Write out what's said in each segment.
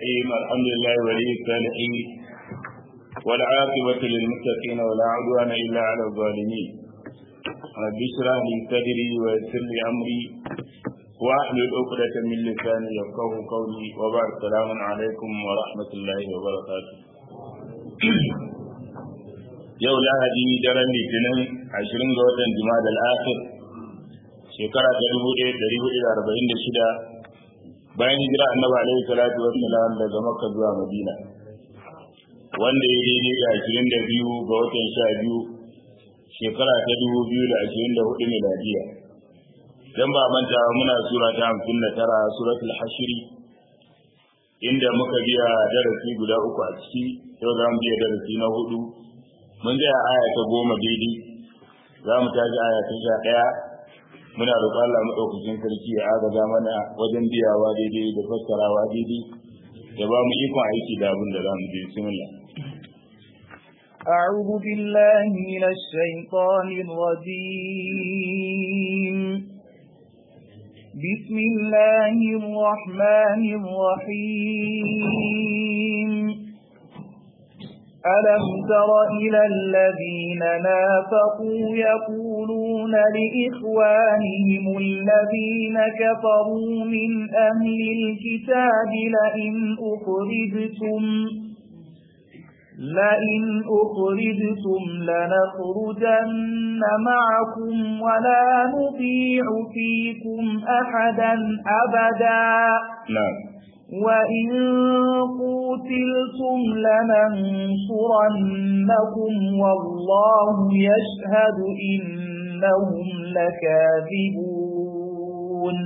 الرحيم الحمد لله ولي الصالحين والعاقبة للمتقين ولا عدوان إلا على الظالمين رب اشرح لي صدري ويسر لي أمري واحلل عقدة من لساني يفقه قولي وبعد السلام عليكم ورحمة الله وبركاته yau lahadi daren litinin ashirin ga watan jima'a al-akhir shekara ta dubu ɗaya ɗari hudu da arba'in da shida bayan hijira annabi alaihi salatu wassalam daga makka zuwa madina wanda ya daidai da ashirin da biyu ga watan sha biyu shekara ta dubu biyu da ashirin da hudu miladiya dan ba manta muna sura ta hamsin da tara suratul hashiri inda muka biya darasi guda uku a ciki yau za mu biya darasi na hudu mun tsaya aya ta goma daidai za mu tashi aya ta sha ɗaya muna roƙon Allah maɗaukakin sarki ya agaza mana wajen biyawa daidai da fassarawa daidai da ba mu ikon aiki da abin da za mu je bismillah أعوذ بالله من الشيطان الرجيم بسم الله الرحمن الرحيم ألم تر إلى الذين نافقوا يقولون لإخوانهم الذين كفروا من أهل الكتاب لئن أخرجتم لئن أخرجتم لنخرجن معكم ولا نطيع فيكم أحدا أبدا نعم وإن قتلتم لننصرنكم والله يشهد إنهم لكاذبون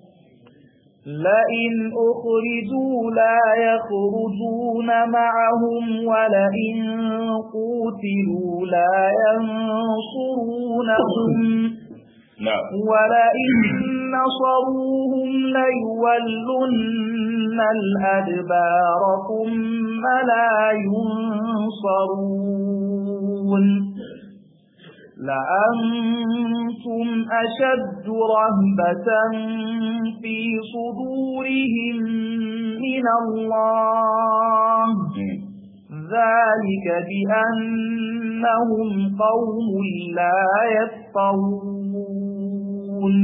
لئن أخرجوا لا يخرجون معهم ولئن قتلوا لا ينصرونهم نعم ولئن نصروهم ليولن الأدبار ثم لا ينصرون لأنتم أشد رهبة في صدورهم من الله ذلك بأنهم قوم لا يفقهون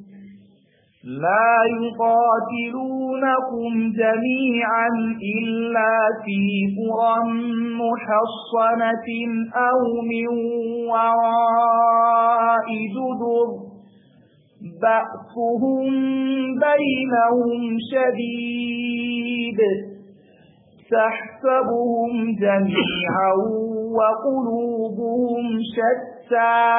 لا يقاتلونكم جميعا إلا في قرى محصنة أو من وراء جدر بأسهم بينهم شديد تحسبهم جميعا وقلوبهم شتى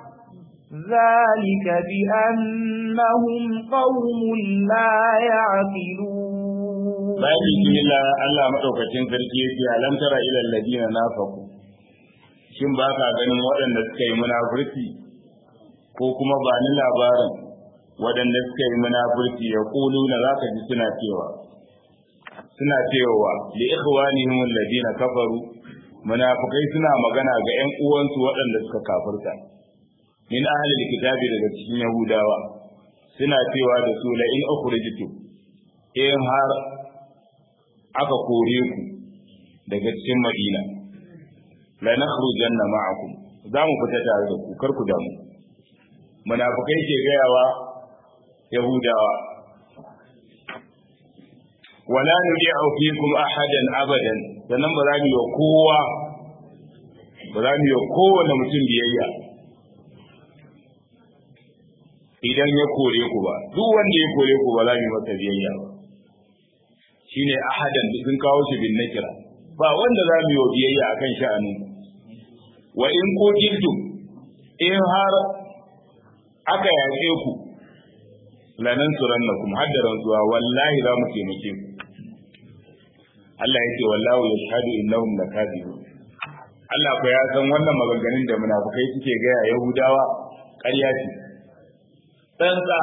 ذلك بأنهم قوم لا يعقلون bayan bismillah Allah madaukakin sarki yake alam tara ila alladina nafaqu shin ba ka ganin waɗanda suka yi munafurci ko kuma ba ni labarin waɗanda suka yi munafurci ya kulu na zaka ji suna cewa suna cewa li ikhwanihim alladina kafaru munafikai suna magana ga ƴan uwansu waɗanda suka kafirta min ahlil kitabi daga cikin yahudawa suna cewa da su la in ukhrijtu in har aka kore ku daga cikin madina la nakhrujanna ma'akum za mu fita tare da ku kar ku damu munafikai ke gayawa yahudawa wala nudi'u fikum ahadan abadan sannan ba za mu yi kowa ba za mu yi kowane mutum biyayya idan ya kore ku ba duk wanda ya kore ku ba za mu masa biyayya ba shine ahadan da sun kawo shi bin nakira ba wanda za mu yi biyayya akan sha'anin wa in qutiltum in har aka yaƙe ku lanan surannakum haddaran zuwa wallahi za mu taimake ku Allah ya ce wallahu yashhadu innahum lakadibun Allah ko ya san wannan maganganun da munafukai suke gaya Yahudawa ƙarya ce tsantsa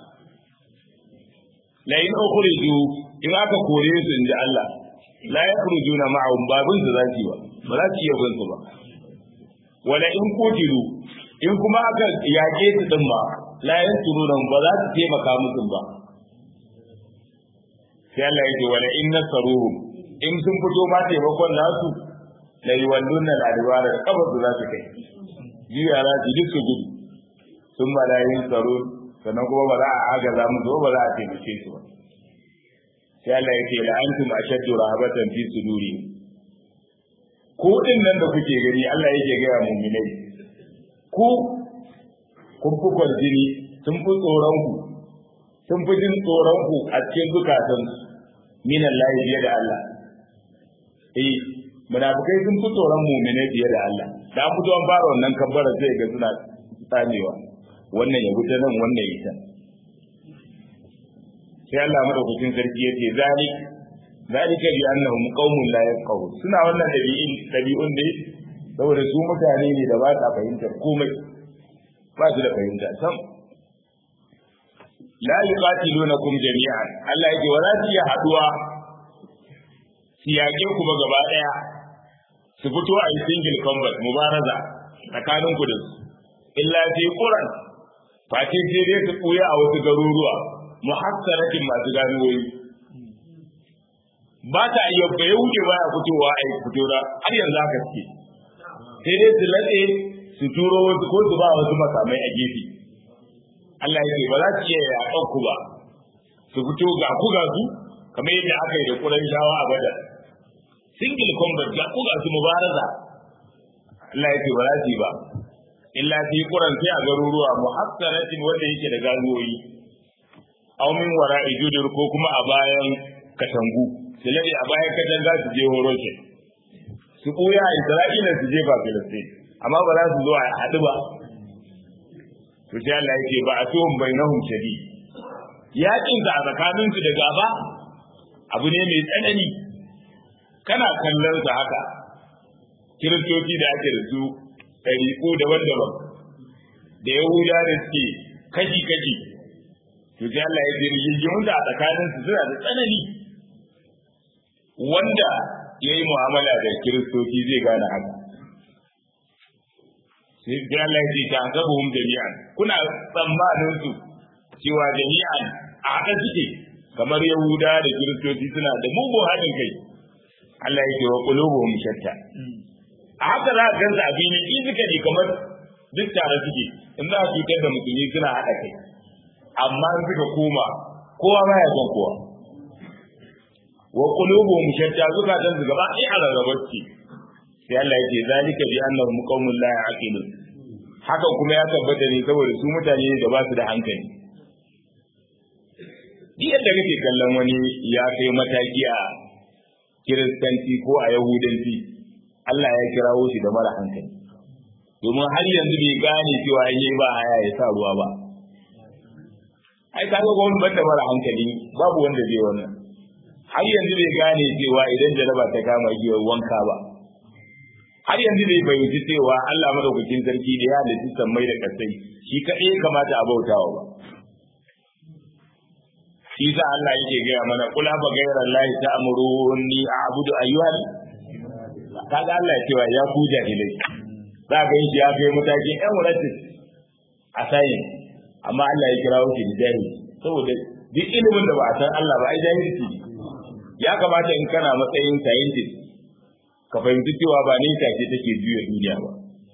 la in ukhriju in aka kore su inda Allah la yakhrujuna ma'ahum babun su zaki ba ba za su iya bin su ba wala in kutilu in kuma aka yaƙe su din ma la yansuruna ba za su taimaka musu ba sai Allah ya ce wala in nasaruhum in sun fito ma taimakon nasu la yuwalluna al-adbara kabar su za su kai jiya za su duk su gudu sun ba yin tsaro sannan kuma ba za a agaza mu zo ba za a taimake su ba sai Allah ya ce la antum ashaddu rahabatan fi suduri ku din nan da kuke gani Allah yake ga mu'minai ku kun fi kwarjini sun fi tsoron ku sun fi jin tsoron ku a cikin zukatan min Allah fiye da Allah eh munafikai sun fi tsoron mu'minai fiye da Allah da an fito an fara wannan kabbara sai ga suna tsamewa wannan ya wuce nan wannan ya ta sai Allah madaukakin sarki yace zalik zalika bi annahum qaumun la yafqahu suna wannan dabi'in dabi'un ne saboda su mutane ne da ba sa fahimtar komai ba su da fahimta sam la yuqatilunakum jami'an Allah yake wa za su iya haduwa su yaƙe ku ba gaba ɗaya su fito a yi single combat mubaraza tsakanin ku da su illa fi quran fatin sai dai su ɓuya a wasu garuruwa muhassaratin masu ganuwoyi ba ta iya bai wuce baya fitowa a yi fito da har yanzu haka suke sai dai su latse su turo wasu ko su ba wasu makamai a gefe Allah ya ce ba za su iya yaƙan ku ba su fito ga ku ga su kamar yadda aka yi da kuran shawa a badar single combat ga ku ga su mubaraza Allah ya ce ba za su yi ba illa fi quran sai a garuruwa muhassaratin wanda yake da ganuwoyi aw min wara'i judur ko kuma a bayan katangu su lade a bayan katanga su je horo ke su ɓuya a isra'ila su je ba filistin amma ba za su zo a haɗu ba to sai Allah yake ba a tuhum bainahum shadi yakin ka a tsakanin su da gaba abu ne mai tsanani kana kallon sa haka kiristoci da ake da su ɗariƙu daban-daban da yahuda da suke kashi-kashi to sai Allah ya ce rigingimun da a tsakanin su suna da tsanani wanda ya yi mu'amala da kiristoci zai gane haka sai ga Allah ya ce ta hasabuhum jami'an kuna tsammanin su cewa jami'an a haka suke kamar yahuda da kiristoci suna da mugun haɗin kai Allah ya ce wa qulubuhum shatta a haka za ka gansa a fili in suka ne kamar duk tare suke in za a cutar da musulmi suna haɗa kai amma in suka koma kowa baya son kowa wa qulubuhum shatta zukatan su gaba ɗaya a rarraba suke sai Allah ya ce zalika bi annahum qaumun la ya'qilun haka kuma ya tabbata ne saboda su mutane ne da ba su da hankali duk yadda kake kallon wani ya kai mataki a kiristanci ko a yahudanci Allah ya kirawo shi da mara hankali domin har yanzu bai gane cewa yayi ba haya ya sa ruwa ba ai ka ga wani banda mara hankali babu wanda zai wannan har yanzu bai gane cewa idan jaraba ta kama shi wanka ba har yanzu bai fahimci cewa Allah madaukakin sarki da ya halitta sammai da kasai shi kaɗai kamata a bautawa ba shi sa Allah yake gaya mana kula ba gairar lahi ta amuruni a abudu ayyuhal kaga Allah ya cewa ya ku jahilai za ga shi ya kai matakin ɗan wuratis a sayin amma Allah ya kira shi da jahili saboda duk ilimin da ba a san Allah ba ai jahilci ne ya kamata in kana matsayin scientist ka fahimci cewa ba ne take take juya duniya ba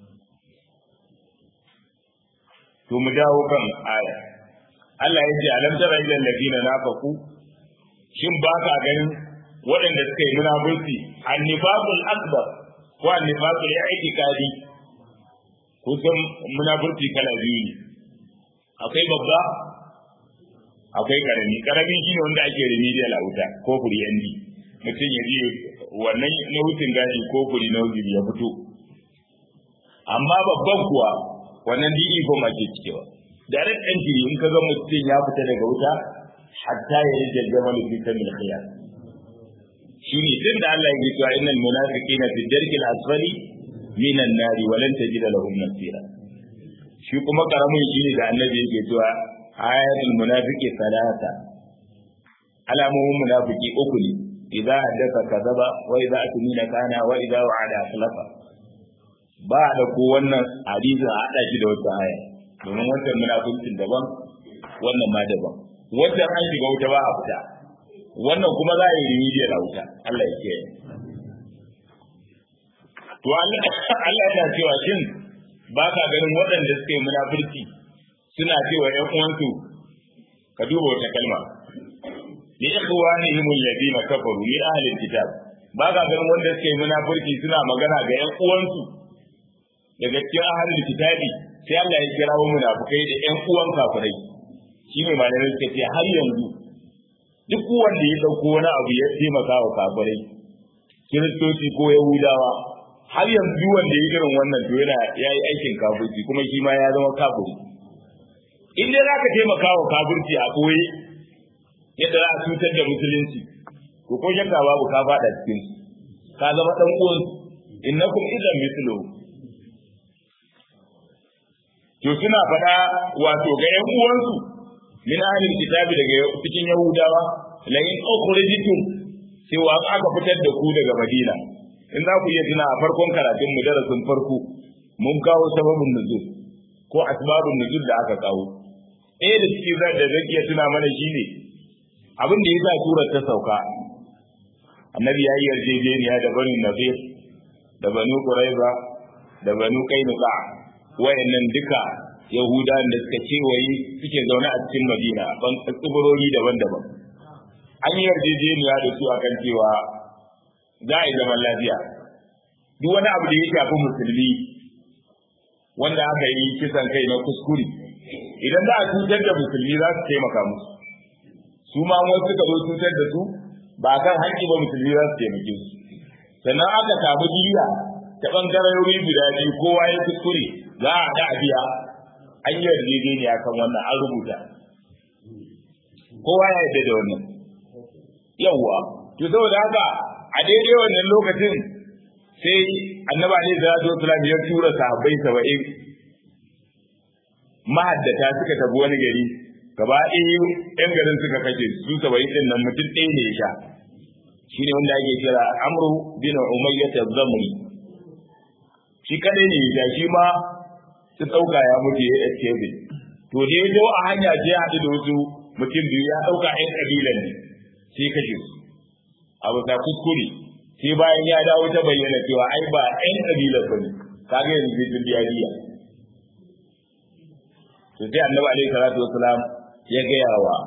to mu dawo kan aya Allah ya ce alam tara ilal ladina nafaqu shin ba ka ganin waɗanda suka yi munafurci annifaqul akbar ko annifaqul i'tiqadi kusan munafurci kala biyu ne akwai babba akwai karami karami shine wanda ake remedial a wuta ko furi yandi mutum ya je wannan na hutun gashi ko furi na hujiri ya fito amma babban kuwa wannan dini ko ake cikewa direct entry in ka ga mutum ya fita daga wuta hatta ya yi jajjama da fitar mil khiyar shi ne tun da Allah ya yi cewa innal munafiqina fi darkil asfali minan nari wa lan tajida lahum nasira shi kuma karamin shi ne da annabi yake cewa ayatul munafiqi salata alamomin munafiki uku ne idza haddatha kadaba wa idza atmina kana wa idza wa'ada akhlafa ba da ko wannan hadisin a hada shi da wata aya domin wancan munafikin daban wannan ma daban wancan an shiga wuta ba a fita wannan kuma za a yi remedial a wuta Allah ya kiyaye to Allah yana cewa shin ba ka ganin waɗanda suka yi munafurci suna cewa ƴan uwansu ka duba wata kalma li ikhwanihim alladhina kafaru min ahli alkitab ba ka ganin wanda suka yi munafurci suna magana ga ƴan uwansu daga cikin ahli alkitabi sai Allah ya kira wa munafukai da ƴan uwan kafirai shi ne malamai suka ce har yanzu duk wanda ya dauko wani abu ya taimaka wa kafirai kiristoci ko yahudawa har yanzu wanda ya irin wannan to yana ya yi aikin kafirci kuma shi ma ya zama kafiri in dai zaka taimaka wa kafirci a koyi yadda za a cutar da musulunci ko ko shakka babu ka fada cikin ka zama dan uwan innakum idan mithlu to suna faɗa wato ga ƴan uwansu min ahlil kitabi daga cikin yahudawa la in ukhrijtum cewa aka fitar da ku daga madina in za ku iya tuna a farkon karatun mu darasin farko mun kawo sababin nuzul ko asbabun nuzul da aka kawo ɗaya da cikin zai da zai iya tuna mana shine abin da yasa surar ta sauka annabi ya yi yarjejeniya da banu nabir da banu quraiza da banu qainuqa wayannan duka yahudawan da suka kewaye suke zaune a cikin madina ban tsibiroyi daban-daban an yi yarjejeniya da su akan cewa za a yi zaman lafiya duk wani abu da ya shafi musulmi wanda aka yi kisan kai na kuskure idan za a cutar da musulmi za su taimaka musu su ma wasu suka zo cutar da su ba kan haƙƙi ba musulmi za su taimake su sannan aka samu jiya ta ɓangarori guda biyu kowa ya kuskure za a haɗa a biya an yi yarjejeniya kan wannan an rubuta kowa ya yarda da wannan yawwa to saboda haka a daidai wannan lokacin sai annaba ne da zo salam ya tura sahabbai saba'in mahaddata suka tafi wani gari gaba ɗaya yan garin suka kashe su saba'in din nan mutum ɗaya ne ya sha shi ne wanda ake kira amru bin umayyah az-zamri shi kadai ne ya shi ma su ɗauka ya mutu ya escape to da ya a hanya sai ya haɗu da wasu mutum biyu ya ɗauka ƴan ƙabilan ne sai kashe su abu ta kuskure sai bayan ya dawo ta bayyana cewa ai ba ƴan ƙabilar ba ne kaga yanzu zai biya diya to sai annabi alaihi salatu wasalam ya gaya wa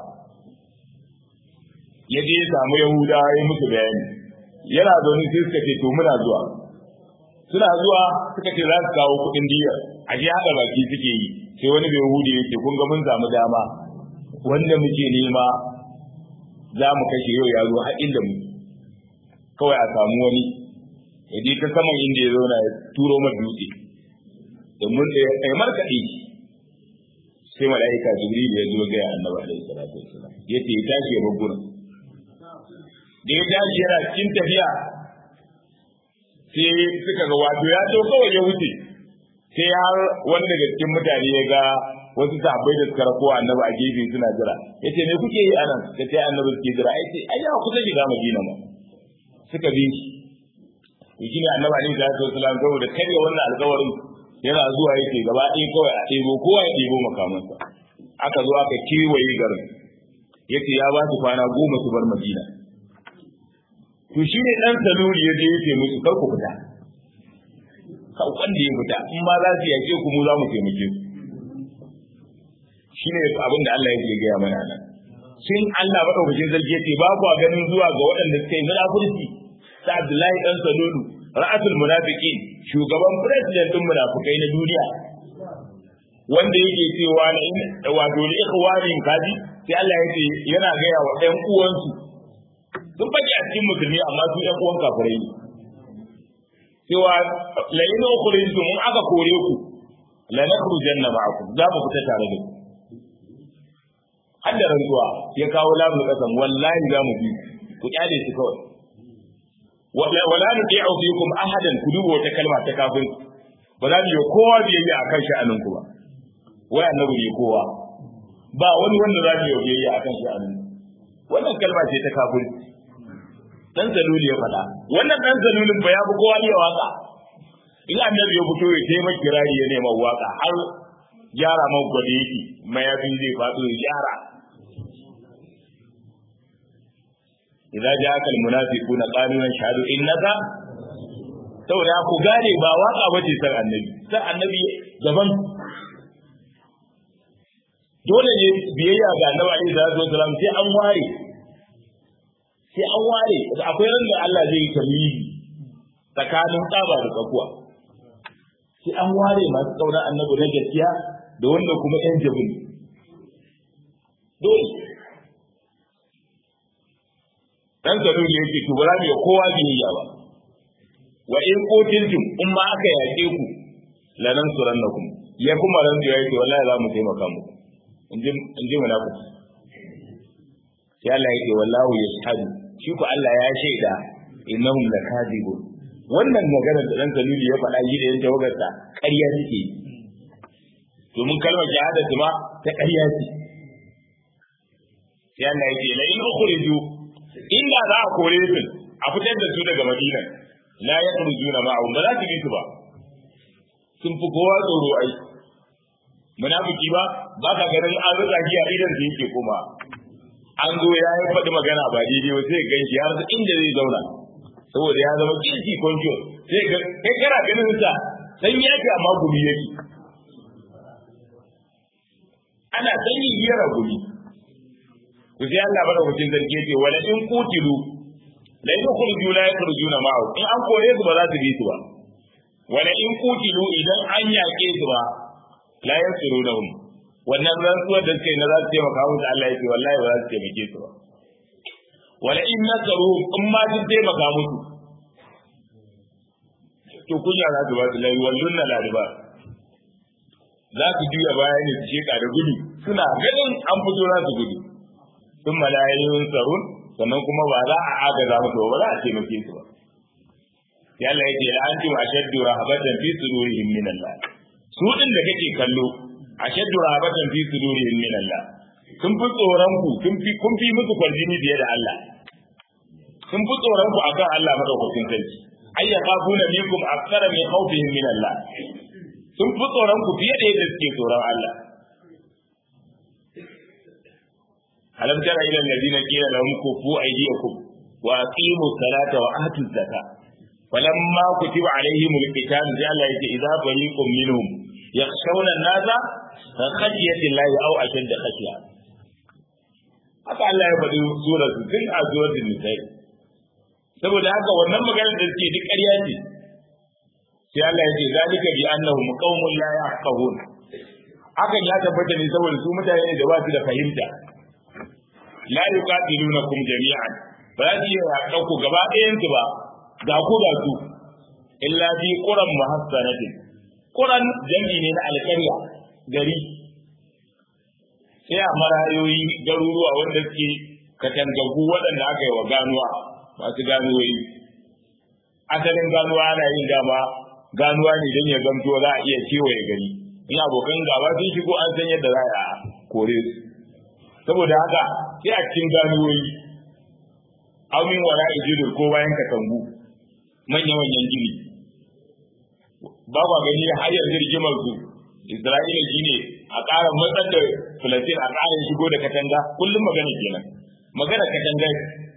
ya je ya samu yahudawa ya musu bayani yana zaune sai suka ce to muna zuwa suna zuwa suka ce za su kawo kuɗin diyar a je haɗa baki suke yi sai wani bai yahudi ya ce kun ga mun samu dama wanda muke nema za mu kashe yau ya zo har inda mu kawai a samu wani ya je ta saman inda ya zauna ya turo ma dutse domin da ya markaɗe sai mala'ika jibril ya zo ga annabi alaihi salatu wassalam yace ya tashi ya bar da ya tashi yana cikin tafiya sai suka ga wato ya to kawai ya wuce sai har wani daga cikin mutane ya ga wasu sahabbai da suka rako annabi a gefe suna jira yace me kuke yi anan da sai annabi suke jira ai sai ai ya kusa shiga madina ma suka bi shi shi ne annabi alaihi salatu wasallam saboda karya wannan alƙawarin yana zuwa yake gaba ɗaya kawai a ɗebo kowa ya ɗebo makamansa aka zo aka kewaye garin yace ya ba su kwana goma su bar madina to shi ne ɗan saluri ya je yake musu kar ku fita kan wanda ya fita in ma za su yake ku mu za mu taimake su shi ne abin da Allah yake gaya mana nan shin Allah madaukakin sarki yace ba ku ganin zuwa ga waɗanda suka yi munafurci sa Abdullahi dan Salulu ra'atul munafiqin shugaban president din munafikai na duniya wanda yake cewa na in wato li ikhwanin kaji sai Allah yake yana gaya wa ɗan uwansu sun fage a cikin musulmi amma su ɗan uwan kafirai ne cewa la in ukhrijtum in aka kore ku la nakhrujanna ma'akum za mu fita tare da ku hadda rantsuwa ya kawo lamu kasan wallahi za mu bi ku kyale shi kawai wala nuti'u fikum ahadan ku duba wata kalma ta kafin ba za mu yi kowa biyayya akan sha'anin ku ba wai annabi ne kowa ba wani wanda za mu yi biyayya akan sha'anin wannan kalma ce ta kafin dan zaluli ya faɗa wannan dan zalulin ba ya fi kowa iya waka in annabi ya fito ya taimaka kirari ya nema waka har gyara man gwada yake mayafi zai faɗo ya gyara idza ja'aka almunafiquna qalu nashhadu innaka saboda ku gane ba waka bace san annabi san annabi gaban dole ne biyayya ga annabi alaihi salatu wasalam sai an ware sai an ware akwai ran da Allah zai yi tamyizi tsakanin tsaba da tsakuwa sai an ware masu kaunar annabi na gaskiya da wanda kuma yan jabin dole dan sanu ne yake to ba za mu yi kowa biyayya ba wa in qutiltum in ma aka yaƙe ku lanan surannakum ya kuma ran da yake wallahi za mu taimaka muku inji inji munafiki sai Allah yake wallahu yashhadu shi ku Allah ya shaida innahum lakadibun wannan maganar da dan saluli ya faɗa yi da yan tawagarsa ƙarya suke domin kalmar shahada ma ta ƙarya ce sai Allah yake la in ukhriju inda za a kore su a fitar da su daga Madina la yakhrujuna ma'ahum ba za su bi su ba sun fi kowa tsoro ai munafiki ba ba ka ganin an rika shi a idan su yake kuma an zo ya yi faɗi magana ba daidai ba sai gan shi har inda zai zauna saboda ya zama kirki kwanjo sai ga kai kana ganin sa san yake amma gumi yake ana sanyi biyar gumi ku sai Allah bada hujjin zargi yake wala in kutilu la yakhruju la yakhrujuna ma'ahu in an kore su ba za su bi su ba wala in kutilu idan an yaƙe su ba la yansurunahum wannan rantsuwar da suke na za su taimaka musu Allah yake wallahi ba za su taimake su ba wala in nasaru in ma sun taimaka musu to kunya za su ba su lai wallun na lariba za su juya baya ne su sheka da gudu suna ganin an fito za su gudu sun malayoyin tsarun sannan kuma ba za a agaza musu ba za a taimake su ba yalla yake la antum ashaddu rahabatan fi sudurihim min Allah su din da kake kallo ashaddu rahabatan fi sudurihim min Allah sun fi tsoron ku sun fi kun fi musu kwarjini biye da Allah sun fi tsoron ku akan Allah madaukakin sarki ay yaqafuna minkum akthara min khawfihim min Allah sun fi tsoron ku fiye da yadda suke tsoron Allah alam tara ila alladhina qila lahum kufu aydiyakum wa aqimu salata wa atu zakata falamma kutiba alaihim alqital sai Allah yake idza fariqum minhum yakhshawna an-nasa ka khashyati Allah aw ashadda khashya haka Allah ya faɗi surar su tun a suratul nisa'i saboda haka wannan maganar da suke duk ƙarya ce sai Allah ya ce zalika bi annahum qaumun la yafqahun hakan ya tabbata ne saboda su mutane da ba su da fahimta la yuqatilunakum jami'an ba za su iya yaƙa ku gaba ɗayan su ba ga ku ga su illa bi quran muhassanatin quran jami ne na alƙarya gari sai a marayoyi garuruwa wanda suke katangagu waɗanda aka yi wa ganuwa masu ganuwoyi asalin ganuwa ana yin dama ganuwa ne don ya gamto za a iya kewaye gari in abokan gaba sun shigo an san yadda za a kore su saboda haka sai a cikin ganuwoyi amin wara ijidur ko bayan katangu manya-manyan gini ba kwa gani har yanzu rigimar su Isra'ila shi ne a ƙara matsar da Filistin a ƙara shigo da katanga kullum magana kenan magana katanga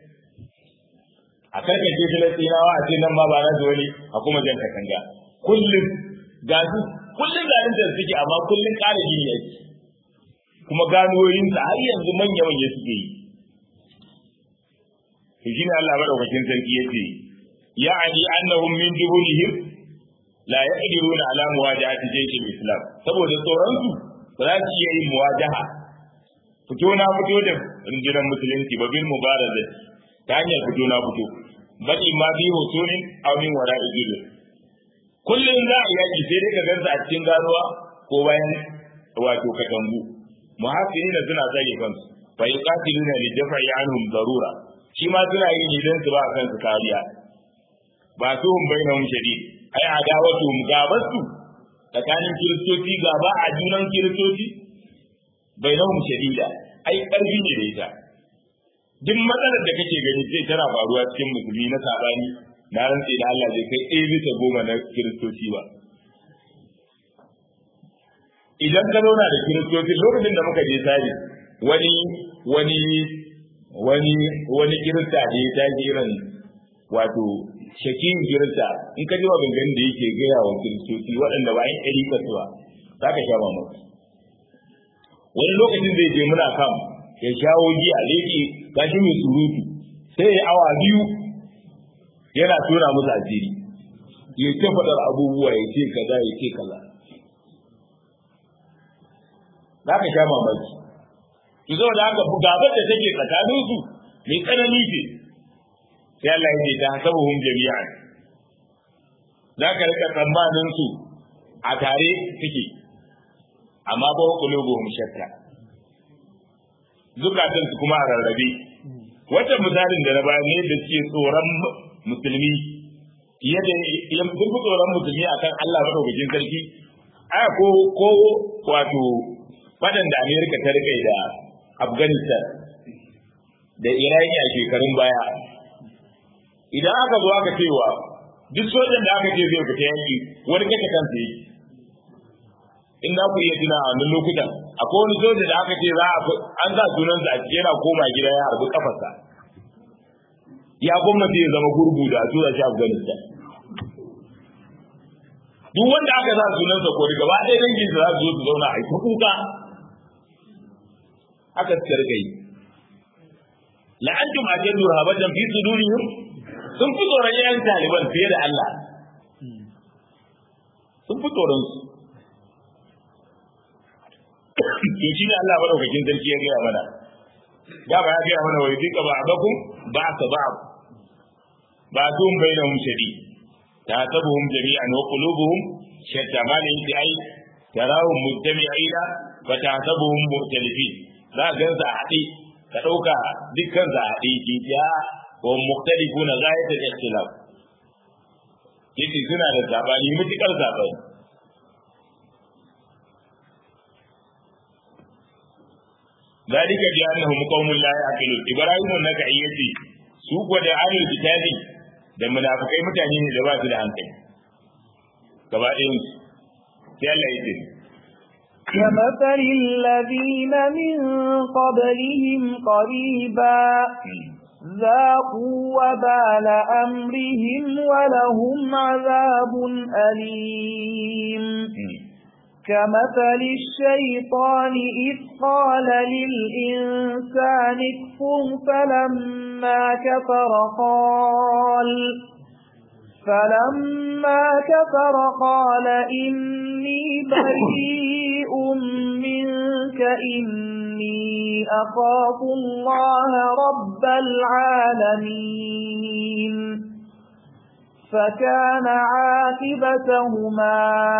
a karkace Filistinawa a ce nan ma ba na su wani a kuma jan katanga kullum ga su kullum garin da suke amma kullum ƙara gini yake kuma ganoyin sa har yanzu manya manya suke yi to shine Allah madaukakin sarki yace ya'ani annahum min dubulihim la yaqdiruna ala muwajahati jaysh al-islam saboda tsoron su ba za su iya yin muwajaha fito na fito da rundunar musulunci ba bil mubaraza ta hanyar fito na fito bal ma bi husunin aw min wara'i jidu kullun za a yaki sai dai ka gansa a cikin ganuwa ko bayan wato katangu muhasirina suna tsare kansu fa yuqatiluna li daf'i anhum darura shi ma suna yin idan su ba kansu kariya ba su hum bainahum shadid ai adawatu gabasu tsakanin kiristoci gaba a junan kiristoci bainahum shadida ai karfi ne da ita duk matsalar da kake gani sai tana faruwa cikin musulmi na sabani na rantse da Allah zai kai ɗaya bisa goma na kiristoci ba idan ka zauna da kiristoci lokacin da muka je sari wani wani wani wani kirista da ya tashi irin wato shakin kirista in ka ji maganganun da yake gaya wa kiristoci waɗanda ba yin ɗari kasuwa za ka sha mamaki wani lokacin zai je muna kam ya shawo giya da yake gashi mai surutu sai ya awa biyu yana tura musu asiri ya ce faɗar abubuwa ya ce kaza ya ce kaza za ka sha mamaki ki zo da haka gabar da take tsakanin su mai tsanani ce sai Allah ya ce ta hasabuhum jami'an za ka rika tsammanin su a tare suke amma ba qulubuhum shatta zukatan su kuma a rarrabe wata misalin da na bayar ne da suke tsoron musulmi fiye da sun fi tsoron musulmi akan Allah madaukakin sarki aya ko ko wato fadan da Amerika ta rike da Afghanistan da Iraki a shekarun baya idan aka zo aka cewa duk sojan da aka ce zai fita yanki wani kashe kansa yake in za ku iya tuna a wannan lokutan akwai wani soja da aka ce za a an sa sunansa a cikin yana koma gida ya harbi kafarsa ya gwamnati ya zama gurgu da a tura shi Afghanistan duk wanda aka sa sunansa ko daga ba ɗaya dangin da za su zo su zauna a yi kuka aka suka rika yi la'antum ajadu rahabatan fi sudurihim sun fi tsoron yayan taliban fiye da Allah sun fi tsoron su to shi ne Allah madaukakin sarki ya gaya mana da ba ya gaya mana wai duka ba abakum ba ka ba ba tun bainahum shadi tasabuhum jami'an wa qulubuhum shatta ma ne yake ai tarahum mujtami'ina fa tasabuhum mukhtalifin za ka gansa a haɗe ka ɗauka dukkan sa a haɗe ke ja wa mukhtalifuna ghayatul ikhtilaf yace suna da sabani mutukar sabani ذلك بأنهم قوم لا يعقلون إبراهيم النكعي يتي سوق da ahlul kitabi da munafikai mutane ne da ba su da hankali gaba ɗayan su sai Allah ya ce كمثل الذين من قبلهم قريبا ذاقوا وبال أمرهم ولهم عذاب أليم كمثل الشيطان إذ قال للإنسان اكفر فلما كفر قال فلما كفر قال إني بريء منك إني أخاف الله رب العالمين فكان عاقبتهما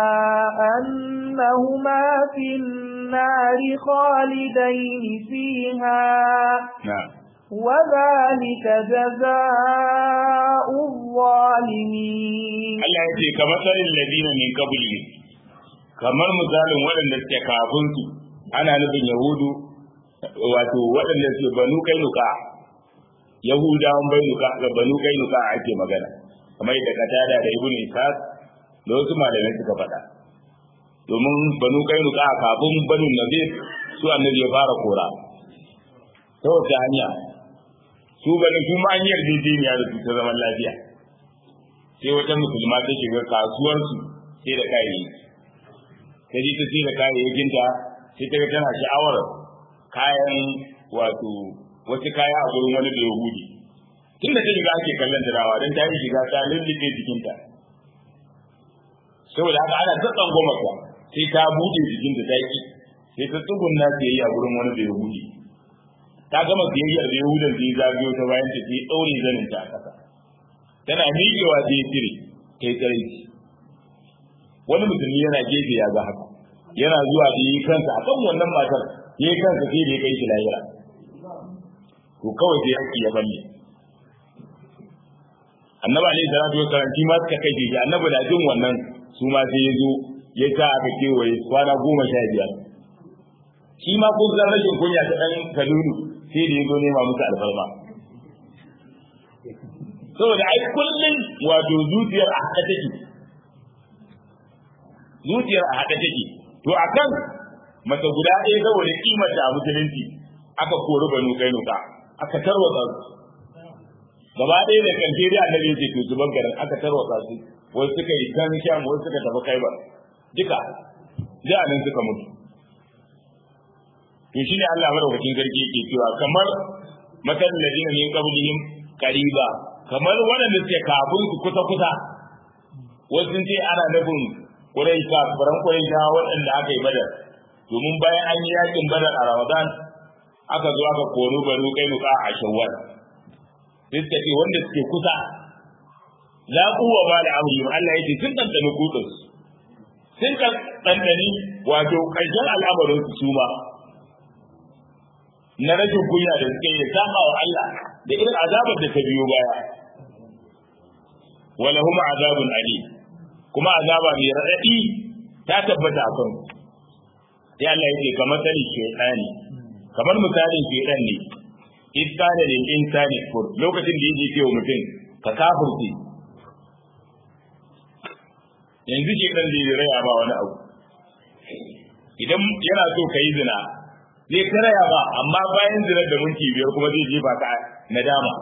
أنهما في النار خالدين فيها نعم وذلك جزاء الظالمين Allah ya ce kamar tsarin ladina min qabli kamar misalin waɗanda suke kafin su ana nufin yahudu wato waɗanda suke banu kainuka yahudawan bainuka ga banu kainuka ake magana kamar da katada da ibnu ishaq da wasu malamai suka faɗa domin banu kainuka kafin banu nazir su annabi ya fara kora ta wata hanya su bani su ma an yarjejeniya da su ta zaman lafiya sai wata musulma ta shiga kasuwarsu sai da kayayyaki ta ji ta sai da kayayyakinta sai ta ga tana sha'awar kayan wato wasu kaya a gurin wani da yahudi tun da ta shiga ake kallon dawa don ta yi shiga ta lullube jikinta saboda haka ana ta tsangwama ta sai ta buɗe jikinta ta ki sai ta tsugunna siyayya gurin wani da yahudi ta gama siyayyar da yahudan sai zagayo ta bayan ta sai ɗaure zanin ta a ƙasa tana miƙewa sai ya cire ta yi tsare wani musulmi yana gefe ya ga haka yana zuwa da yi kansa a kan wannan matar ya yi kansa sai da ya kai shi lahira to kawai sai haƙƙi ya balle annabi alaihi salatu wa salam shi ma suka kai shi annabi na jin wannan su ma sai ya zo ya sa aka kewaye kwana goma sha biyar shi ma kun san rashin kunya ta ɗan kadunu sai da ya zo nema musu alfarma saboda ai kullum wato zuciyar a haɗe take zuciyar a haɗe take to akan mace guda ɗaya saboda kimar da a musulunci aka kori banu kainuka aka tarwatsa su gaba ɗaya da kanke da annabi yake to zuban garin aka tarwatsa su wasu suka yi kan sham wasu suka tafi kai ba duka da nan suka mutu to shine Allah madaukakin sarki yake cewa kamar matan ladina min qablihim qariba kamar waɗanda suke kafin su kusa kusa wasu sun ce ana nufin Quraysh kafiran Quraysh waɗanda aka yi badar domin bayan an yi yakin badar a Ramadan aka zo aka koro banu kai nuka a Shawwal sai suka ce wanda suke kusa la quwwa ba da amri Allah yake sun tantance kudin sun tantani wato ƙarshen al'amarin su suma na rashin kunya da suke yi saba wa Allah da irin azabar da ta biyo baya wala huma azabun ali kuma azaba mai radadi ta tabbata akan sai Allah yake kamar sani shaytani kamar misalin shaytan ne iskana lil insani kur lokacin da yake cewa mutum ka kafirce yanzu shaytan zai raya ba wani abu idan yana so ka yi zina zai karaya ba amma bayan zinar da minti biyar kuma zai jefa ka nadama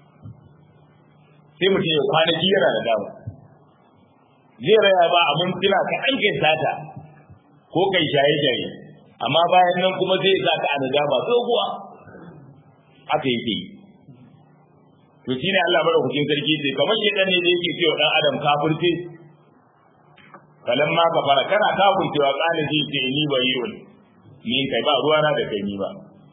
sai mutum ya kwanaki yana nadama zai raya ba abin tuna ka an kai sata ko kai shaye-shaye amma bayan nan kuma zai sa ka a nadama tsohuwa haka yake yi to shine Allah madaukakin sarki ce kamar shedan ne da yake cewa dan adam kafirce kalamma ka fara kana kafircewa kana ji ce ni bayyun ni kai ba ruwana da kai ni ba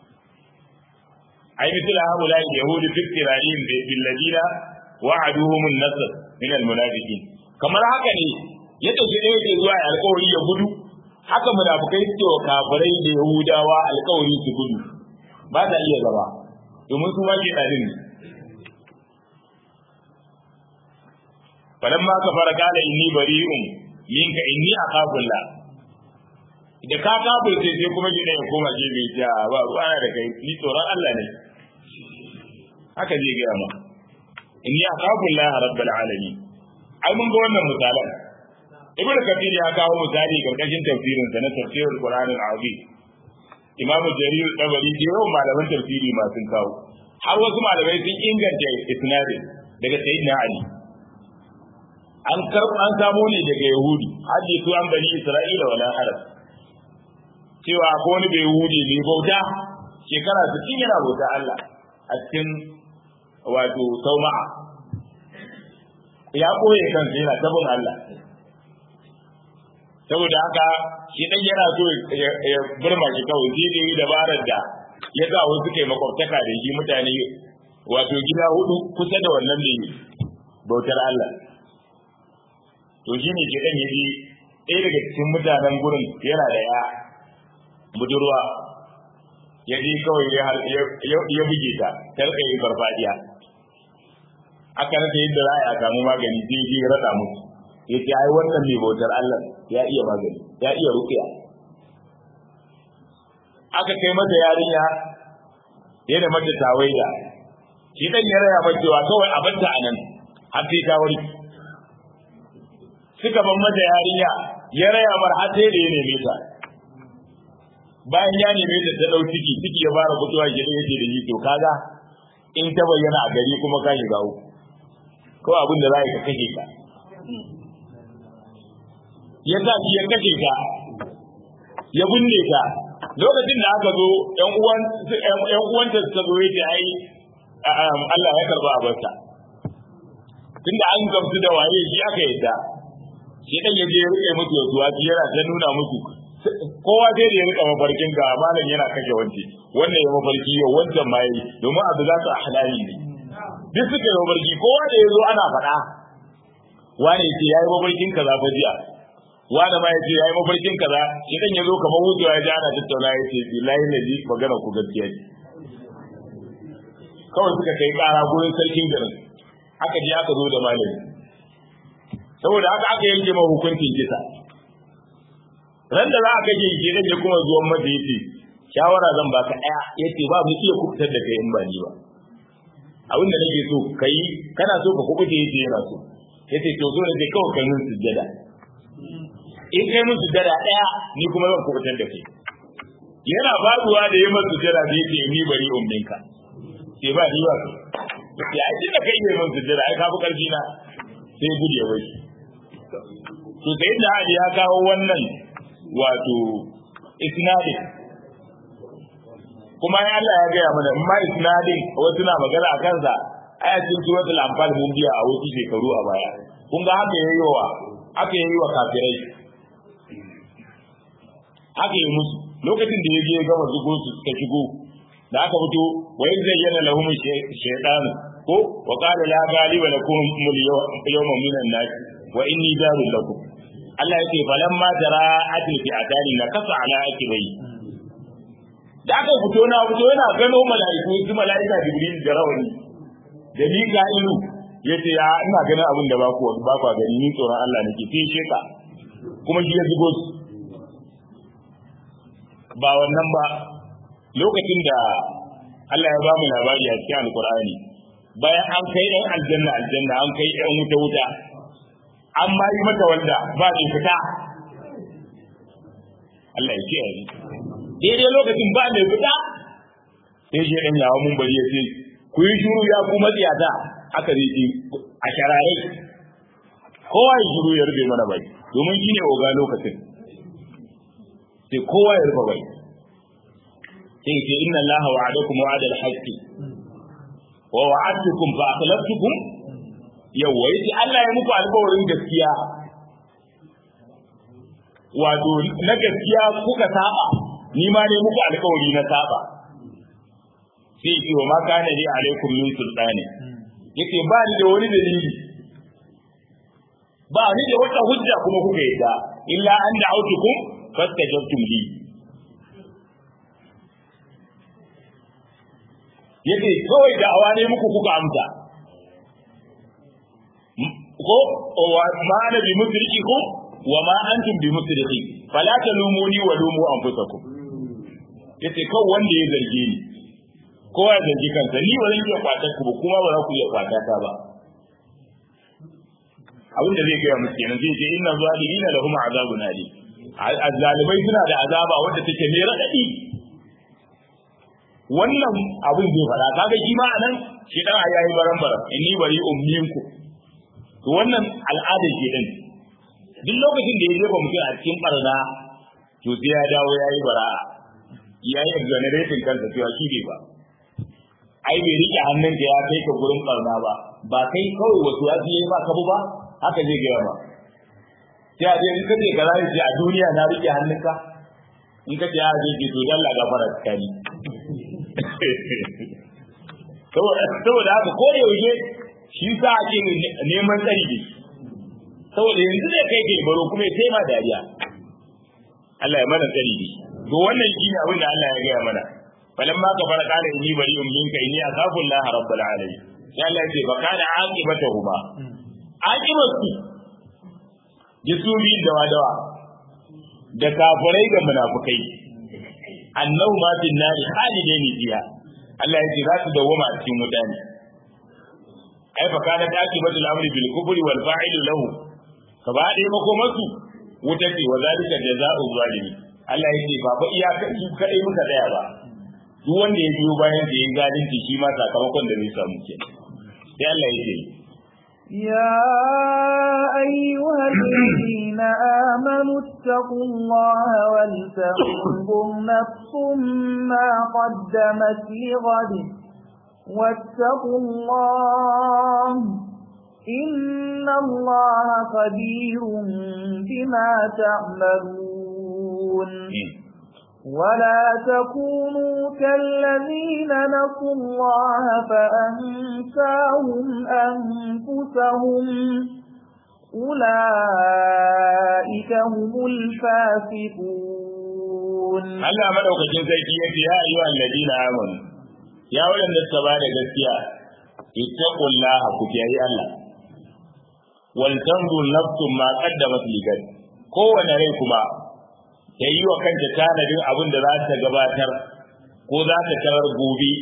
ai misal haula yahudi fi tiralin bil ladina wa'aduhum an-nasr min al-munafiqin kamar haka ne ya tafi da yake zuwa alƙawari ya gudu haka munafikai suke wa kafirai da yahudawa alƙawari su gudu ba ta iya zama domin su ma ke dalin ne falamma kafara qala inni bari'un minka inni aqabullah da ka kafirce sai kuma gidan ya koma gefe ya ba ruwana da kai ni tsoron Allah ne haka zai gaya ma inni akhafu Allah rabbul alamin ai mun ga wannan misalan ibn kathir ya kawo misali karkashin tafsirin sa na tafsirul qur'an al-azim imamu jarir tabari da yawan malaman tafsiri ma sun kawo har wasu malamai sun inganta isnadin daga sayyidina ali an karɓa an samo ne daga yahudi hadisi an bani isra'ila wala arab cewa ko wani bai yahudi ne bauta shekara 60 yana bauta Allah a cikin wato sauma'a ya koye kansa yana tabin Allah saboda haka shi dan yana so ya burma shi kawai shi da yi dabarar da ya sa wasu kai makwabtaka da shi mutane wato gida hudu kusa da wannan ne bautar Allah to shi ne kiɗan ya ji ɗaya daga cikin mutanen gurin yana da ya budurwa ya ji kawai ya buge ta ta rika yin farfadiya aka rasa yadda za a samu magani sai ya rasa musu ya ce ai wannan mai bautar Allah ya iya magani ya iya rukiya aka kai mata yarinya ya da mata tawaida shi dan ya raya mata cewa kawai a banta a nan har sai ta warke suka ban mata yarinya ya raya mar har sai da ya neme ta bayan ya neme ta ta dau ciki ciki ya fara fitowa gidan yake da ni to kaga in ta bayyana a gari kuma ka shiga uku ko abin da za ka kashe ka ya sa shi ya kashe ka ya binne ka lokacin da aka zo ƴan uwan ƴan uwanta suka zo yace ai Allah ya karba abarta tunda an gamsu da waye shi aka yadda shi dan yaje ya rike musu wasu wasu yana ta nuna musu kowa sai da ya rika mafarkin ga malam yana kashe wance wannan ya mafarki yau wancan ma yi domin abu za su ahlali ne duk suka yi mafarki kowa da ya zo ana faɗa wani ya ce ya yi mafarkin kaza fa jiya wani ma ya ce ya yi mafarkin kaza shi dan ya zo kamar wucewa ya ji ana tattauna ya ce billahi na ji magana ku gaskiya ne kawai suka kai ƙara gurin sarkin garin aka je aka zo da malami saboda haka aka yanke ma hukuncin kisa ran da za a kaje shi dan ya kuma zuwan mata yace shawara zan baka ɗaya yace ba mu iya kubutar da kai in ba ni ba abin da nake so kai kana so ka kubuce yace yana so yace to zo ne kawai kai mun sujjada in kai mun sujjada ɗaya ni kuma zan kubutar da kai yana faduwa da yi masa sujjada da yace ni bari umminka sai ba ni ba ya ai da kai ne mun sujjada ai ka fi karfi na sai guje wai to sai da Ali ya kawo wannan wato isnadin kuma ya Allah ya gaya mana in ma isnadin wasu na magana a kansa ayatin suratul anfal mun biya a wasu shekaru a baya kun ga haka yayi wa haka yayi wa kafirai haka yi musu lokacin da ya je ya gama zugo su suka shigo da aka fito wa in zayyana lahum shaytan ko wa qala la ghaliba lakum yawma minan nas wa inni darul lakum Allah yake falamma jara'atil fi'atani na kasa ala akibai da aka fito na fito yana gano mala'iku su mala'ika jibril da rawani da mika'ilu yace ya ina ganin abin da ba ku ba ku gani ni tsoron Allah nake sai sheka kuma shi ya zugo su ba wannan ba lokacin da Allah ya ba mu labari a cikin alkur'ani bayan an kai ɗan aljanna aljanna an kai ɗan wuta wuta an ma yi mata wanda ba mai fita Allah ya kiyaye daidai lokacin ba mai fita sai shi ɗan yawa mun bari ya ce ku yi shuru ya ku matsiyata aka zai ce a sharare kowa ya shuru ya rufe mana bai domin shi ne oga lokacin sai kowa ya rufe bai sai ce inna allaha wa'adakum wa'ada al-haqq wa wa'adtukum fa akhlaftukum yawa yace Allah ya muku alƙawarin gaskiya wato na gaskiya kuka saba ni ma ne muku alƙawari na saba sai ce wa ma kana li alaikum min sultani yace ba ni da wani dalili ba ni da wata hujja kuma kuka yi ta illa an da'autukum fastajabtum li yace kawai da awa ne muku kuka amsa ko wa ma ana bi musriki wa ma antum bi musriki fala talumuni wa lumu anfusakum yace kawai wanda ya zarge ni kowa ya zargi kansa ni ba zan iya kwata ku ba kuma ba za ku iya kwata ta ba abin da zai gaya musu kenan zai ce inna zalimina lahum azabun alim azzalibai suna da azaba wadda take mai radadi wannan abin zai fada kaga shi ma anan shi dan ayayi baran baran inni bari umminku to wannan al'ada shi din duk lokacin da ya jefa mutum a cikin barna to sai ya dawo yayi bara'a yayi exoneration kansa cewa shi bai ba ai bai rike hannun da ya kai ka gurin barna ba ba kai kawai wasu ya yi ba ka ba haka zai gaya ba sai a je in kace ka zai a duniya na rike hannunka in kace a je ki to dalla gafara tsakani saboda saboda haka ko da yaushe shi sa ake neman tsari da saboda yanzu zai kai kai baro kuma ya taima dariya Allah ya mana tsari da to wannan shine abin da Allah ya gaya mana falamma ka fara kana inni bari'un minka inni akhafu Allah rabbul alamin sai Allah ya ce fa kana aqibatuhuma aqibatu jisuri da wadawa da kafirai da munafikai annahu ma fin nari halidaini fiha Allah ya ce za su dawoma a cikin wuta ne ai fa kana aqibatu al-amri bil kufri wal fa'ilu lahu ka ba dai makomarsu wuta ce wa zalika jazaa'u zalimi Allah ya ce ba fa iyaka su kadai muka tsaya ba duk wanda ya biyo bayan da ya zalunci shi ma sakamakon da zai samu ke sai Allah ya ce يا أيها الذين آمنوا اتقوا الله ولتنظر نفس ما قدمت لغد واتقوا الله إن الله خبير بما تعملون ولا تكونوا كالذين نسوا الله فأنساهم أنفسهم أولئك هم الفاسقون Allah madaukakin sarki ya ce ya ayyuha alladina amanu ya wadanda suka bada gaskiya ittaqullaha ku kiyaye Allah wal tanzur nafsum ma qaddamat ligad kowane rai kuma ya yi wa kanta tanadin abin da za ta gabatar ko za ta tarar gobe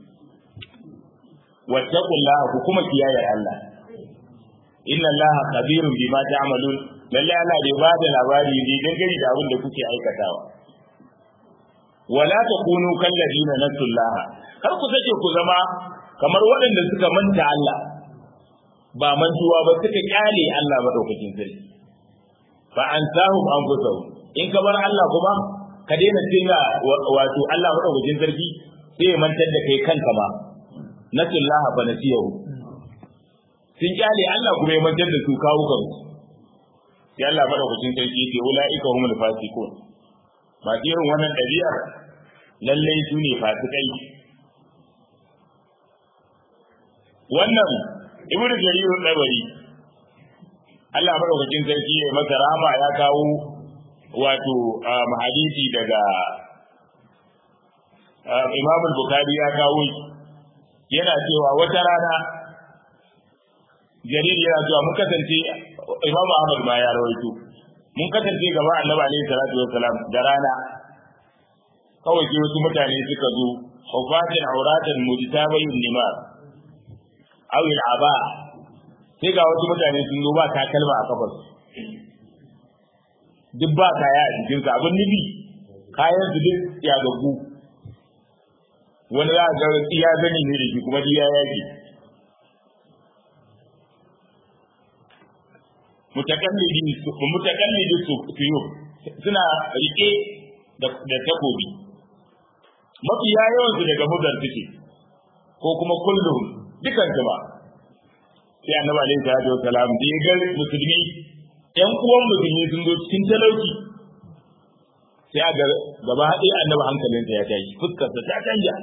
wattaqullaha ku kuma kiyaye Allah inna Allah khabirun bima ta'malun lalle Allah bai ba da labari ne dangane da abin da kuke aikatawa wala takunu kal ladina nasullaha kar ku sake ku zama kamar waɗanda suka manta Allah ba mantuwa ba suka kyale Allah madaukakin sarki fa ansahum anfusahum in ka bar Allah kuma ka daina tinga wato Allah madaukakin sarki sai ya mantar da kai kanka ba nasullaha fa nasiyahu sun kyale Allah kuma ya mantar da su kawo kansu sai Allah madaukakin sarki yake ulaika humul fasiqun ba irin wannan ɗabi'ar lallai su ne fasikai wannan ibnu jarir dabari Allah madaukakin sarki ya masa rahama ya kawo wato hadisi daga Imam al-Bukhari ya kawo yana cewa wata rana jarir yana cewa mun kasance Imam Ahmad ma ya rawaito mun kasance gaba Annabi alaihi salatu wassalam da rana kawai sai wasu mutane suka zo hufatin auratan mujtabayun nimar aw aba sai ga wasu mutane sun zo ba takalma a kafar duk ba kaya a jikinsa abin nufi kayan su duk ya gagu wani za a ga iya gani ne da shi kuma duk ya yaki mutakallidi mutakallidi su fiyo suna rike da takobi mafi yawan su daga mudar suke ko kuma kullum dukan su ba sai annabi alaihi salatu wassalam da ya ga musulmi ƴan uwan musulmi sun zo cikin talauci sai ga gaba ɗaya annabi hankalinsa ya tashi fuskarsa ta canja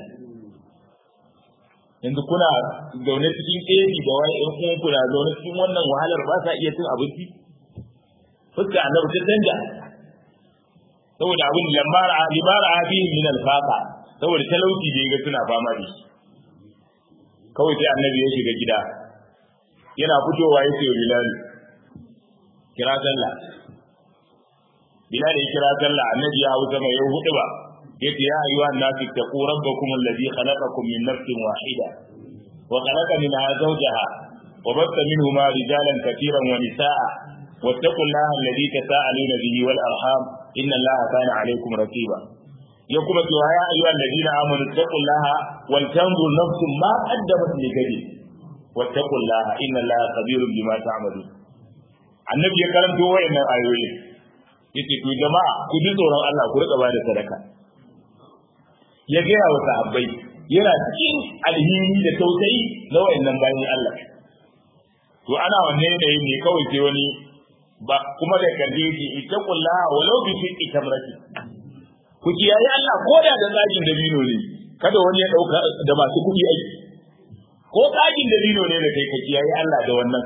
yanzu kuna zaune cikin ƙefi da wani ƴan uwan kuna zaune cikin wannan wahalar ba sa iya cin abinci fuskar annabi ta canja saboda abin lamara limara abin min alfaqa saboda talauci da ya ga suna fama da shi kawai sai annabi ya shiga gida yana fitowa ya ce wa bilal kira sallah bilal ya kira sallah annabi ya hausa mai yau hudu ba yace ya ayyuhan nasu taqu rabbakum alladhi khalaqakum min nafsin wahida wa khalaqa minha zawjaha wa batha minhuma rijalan katiran wa nisaa واتقوا الله الذي تساءلون به والارحام ان الله كان عليكم رقيبا يقول يا ايها الذين امنوا اتقوا الله ولتنظر نفس ما قدمت لغد واتقوا الله ان الله خبير بما تعملون annabi ya karanto wayannan ayoyi yace to jama'a ku ji tsoron Allah ku rika bada sadaka ya gaya wa sahabbai yana cikin alhini da tausayi na wayannan bayan Allah to ana wannan yanayin ne kawai sai wani ba kuma da kalle shi ittaqullaha walau bi fi tamrati ku kiyaye Allah ko da da tsagin dabino ne kada wani ya dauka da masu kuɗi aiki ko tsagin dabino ne da kai ka kiyaye Allah da wannan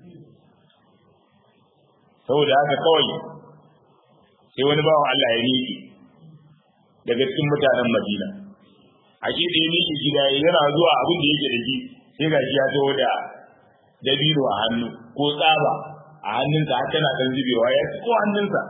saboda haka kawai sai wani bawan Allah ya miƙe daga cikin mutanen Madina a shi da ya miƙe gida yana zuwa abin da yake da shi sai ga shi ya taho da dabino a hannu ko tsaba a hannunsa har tana ɗan zubewa ya ko hannunsa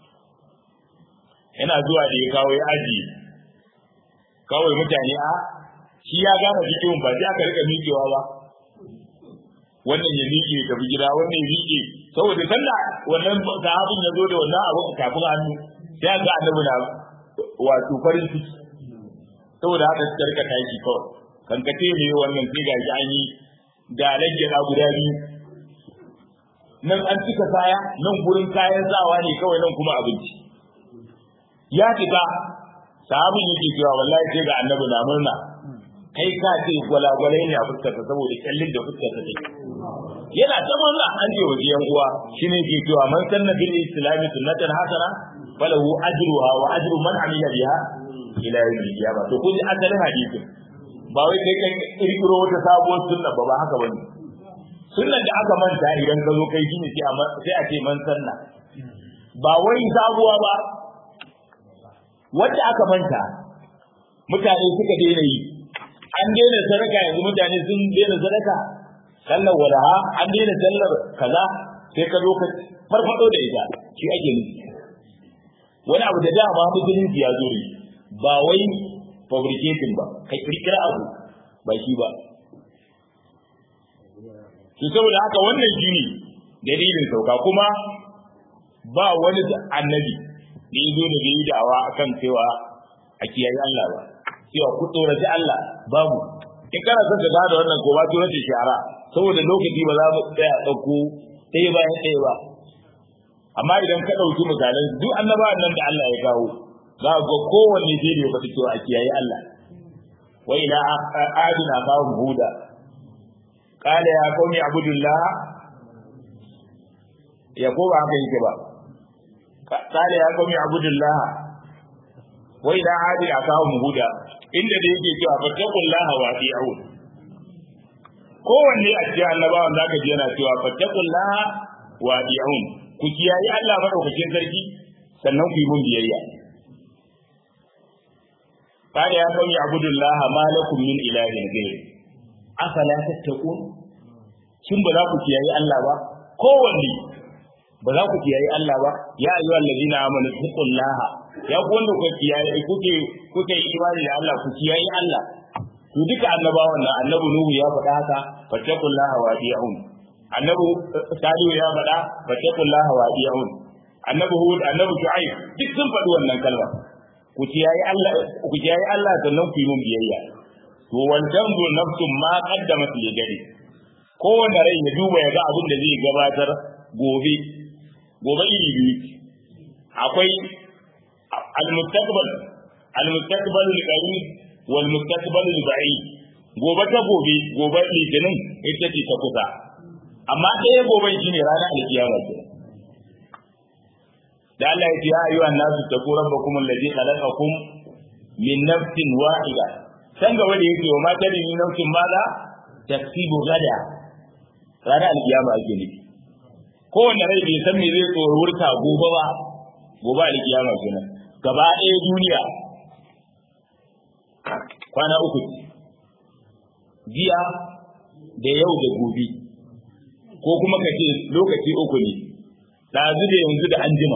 yana zuwa da ya kawo ya ajiye kawai mutane a shi ya gane cikin ba sai aka rika miƙewa ba wannan ya miƙe ya tafi gida wannan ya miƙe saboda sanda wannan sahabin ya zo da wannan abu a kafin hannu sai ga annabi na wato farin ciki saboda haka suka rika tashi kawai kankace ne wannan sai ga an yi da lajjana guda biyu nan an cika kaya nan gurin kayan sawa ne kawai nan kuma abinci ya fita sahabin yake cewa wallahi sai ga annabi na murna kai ka ce gwalagwalai ne a fuskarsa saboda kyallin da fuskarsa take yana ta murna an ce wa yan uwa shine ke cewa man sanna bil islami sunnatan hasana falahu ajruha wa ajru man amila biha ila yawmil qiyamah to kun ji asalin hadisin ba wai kai kai kirkiro wata sabuwar sunna ba ba haka bane sunnan da aka manta idan ka zo kai shine sai a ce man sanna ba wai sabuwa ba wanda aka manta mutane suka daina yi an daina sadaka yanzu mutane sun daina sadaka sallar walaha an daina sallar kaza sai ka zo ka farfado da ita shi ake nufi wani abu da dama musulunci ya zo ne ba wai fabricating ba kai kirkira abu ba shi ba to saboda haka wannan shi ne dalilin sauka kuma ba wani annabi da ya zo da bai yi da'awa akan cewa a kiyaye Allah ba cewa ku tsoraci Allah babu in kana son ka gane wannan ko ba turanci shara saboda lokaci ba za mu tsaya ɗauko ɗaya bayan ɗaya ba amma idan ka ɗauki misalan duk annabawan nan da Allah ya kawo za ga kowanne sai da ya faɗi cewa a kiyaye Allah wa ila adina kawo huda qala ya qaumi abudullah ya ko ba haka yake ba qala ya qaumi abudullah wa ila adina kawo huda inda da yake cewa fattaqullah wa ati'un kowanne a cikin annabawan zaka ji yana cewa fattaqullah wa ati'un ku kiyaye Allah madaukakin sarki sannan ku yi mun biyayya قال يا قوم اعبدوا الله ما لكم من اله غيره افلا تتقون shin ba za ku kiyaye Allah ba kowanne ba za ku kiyaye Allah ba ya ayyuha allazina amanu taqullaha ya ku wanda ku kiyaye kuke kuke imani da Allah ku kiyaye Allah to duka annabawan nan annabi nuhu ya faɗa haka fattaqullaha wa ati'un annabi salihu ya faɗa fattaqullaha wa ati'un annabi hud annabi shu'aib duk sun faɗi wannan kalma ku kiyaye Allah ku kiyaye Allah sannan ku yi mun biyayya to wal tanzu nafsun ma qaddamat li gadi kowanne rai ya duba ya ga abin da zai gabatar gobe gobe iri biyu akwai al-mustaqbal al-mustaqbal al-qarib wal mustaqbal al-ba'id gobe ta gobe gobe litinin ita ce ta kusa amma ɗaya gobe shine ranar alkiyama kenan da Allah ya ce ya ayyuha nasu taqu rabbakum alladhi khalaqakum min nafsin wahida san gaba da yake wa ma tadri min nafsin mala taksibu gada ranar alkiyama ake nufi kowanne rai bai san me zai tsoro wurta gobe ba gobe alkiyama kenan gaba ɗaya duniya kwana uku jiya da yau da gobe ko kuma ka ce lokaci uku ne ɗazu da yanzu da anjima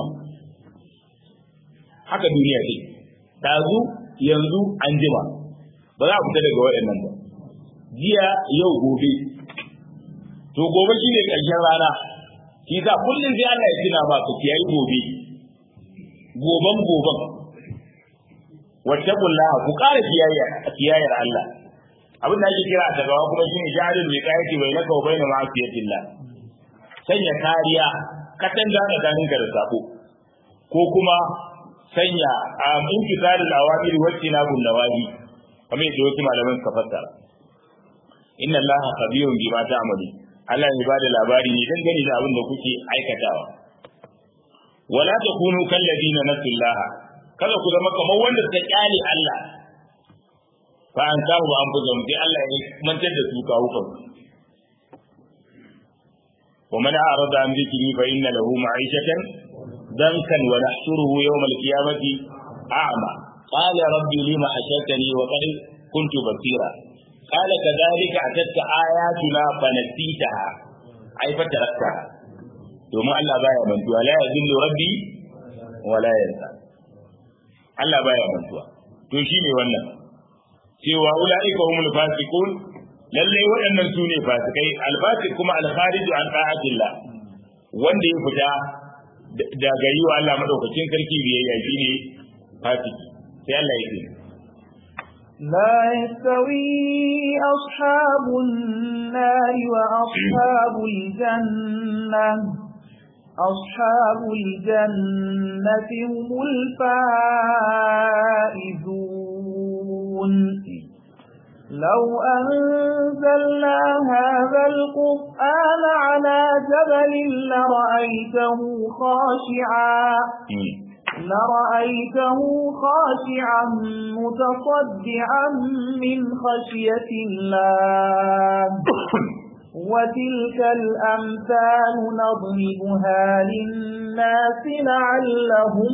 haka duniya ce ɗazu yanzu anjima ba za a fita daga waɗannan ba jiya yau gobe to gobe shi ne ƙarshen rana shi sa kullum sai Allah ya tuna ba ka kiyayi gobe goban goban wattaqullah ku ƙara kiyayar Allah abin da ake kira a tagawa kuma shine jarin mai kayati bai naka bai na ma'asiyatillah sanya kariya katan da tsakanin ka da sako ko kuma sanya a intisalul awamiri wacce na gun nawahi kamar yadda wasu malaman suka fassara inna allaha khabirun bima ta'malu Allah ya bada labari ne dan gani da abin da kuke aikatawa wala takunu kalladina nasullaha kada ku zama kamar wanda suka kyale Allah fa an samu an buga mu sai Allah ya mantar da su kawo kan wa man a'rada an dhikri fa inna lahu ma'ishatan dankan wa nahshuruhu yawm al-qiyamati a'ma qala rabbi lima hashartani wa qad kuntu basira قال كذلك أتتك آياتنا فنسيتها أي فتركتها domin Allah baya mantuwa la yazillu rabbi wa la yansa Allah baya mantuwa to shine wannan cewa ulaika humul fasiqun lalle waɗannan su ne fasikai alfasiq kuma alkharij an ta'atillah wanda ya fita da gari wa Allah madaukakin sarki biyayya shine fasiki sai Allah ya ce لا يستوي أصحاب النار وأصحاب الجنة أصحاب الجنة هم الفائزون لو أنزلنا هذا القرآن على جبل لرأيته خاشعا لرأيته خاشعا متصدعا من خشية الله وتلك الأمثال نضربها للناس لعلهم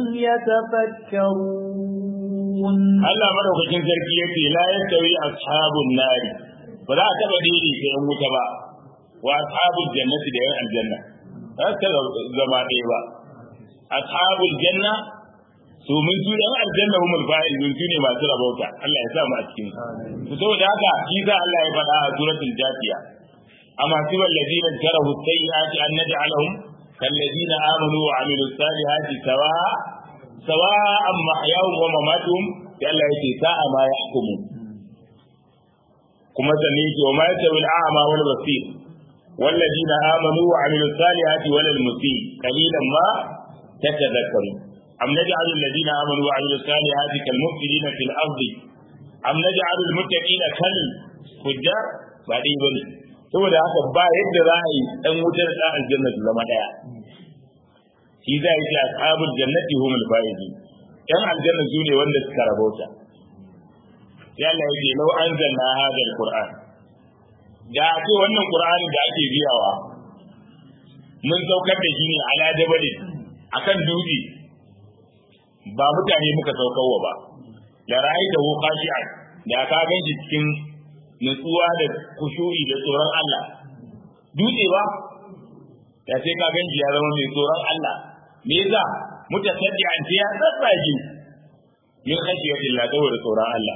يتفكرون Allah madaukakin sarki yake la yastawi ashabun nari ba za a taba dini sai an wuta ba wa ashabul jannati da yan aljanna ba ta zama ɗaya ba ashabul janna su mun su yan aljanna mu mun fa'izun su ne masu rabauta Allah ya sa mu a cikin su saboda haka shi za Allah ya faɗa a suratul jafiya أما سوى الذين اجتروا السيئات أن نجعلهم كالذين آمنوا وعملوا الصالحات سواء سواء محياهم ومماتهم لألا يتي ساء ما يحكمون kuma sanne yake wa ma yasawi al-a'ma wal basir والذين آمنوا وعملوا الصالحات ولا المسيء قليلا ما تتذكرون أم نجعل الذين آمنوا وعملوا الصالحات كالمفسدين في الأرض أم نجعل المتقين كالفجار بعدين بني saboda haka ba yadda za a yi ɗan wutar da aljanna su zama ɗaya shi za yi ce ashabul jannati humul faizun ɗan aljanna su ne wanda suka rabauta sai Allah ya ce lau anzalna hadha alquran da ce wannan qur'ani da ake biyawa mun saukar da shi ne ala jabalin akan dutse ba mutane muka saukarwa ba da ra'ayi da khashi'an da ka ganshi cikin nutsuwa da kushuri da tsoron Allah dutse ba da sai ka ganshi ya zama mai tsoron Allah me yasa mutasaddian ce ya tsatsage min khashiyatillah saboda tsoron Allah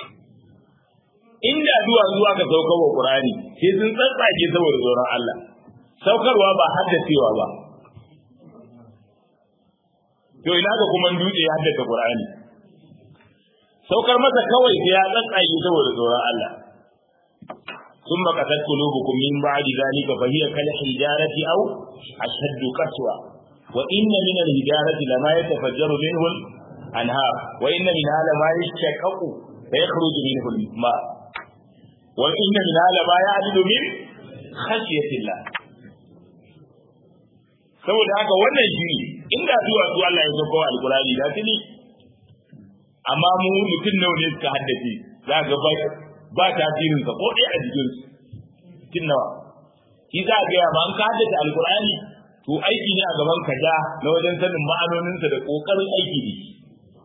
inda zuwa zuwa ka saukar wa Qur'ani sai sun tsatsage saboda tsoron Allah saukarwa ba haddacewa ba to ina ga kuma dutse ya haddace Qur'ani saukar masa kawai sai ya tsatsage saboda tsoron Allah ثم قتت قلوبكم من بعد ذلك فهي كالحجارة أو أشد قسوة وإن من الحجارة لما يتفجر منه الأنهار وإن منها لما يشقق فيخرج منه الماء وإن منها لما يعدل من خشية الله saboda haka wannan shi inda zuwa su Allah ya sauko alkurani da tuni amma mu mutum nawa ne suka haddace za ga ba ba tasirin sa ko dai a jikin su kin nawa shi za ga ya man ka haddace alkurani to aiki ne a gaban ka da na wajen sanin ma'anonin sa da kokarin aiki da shi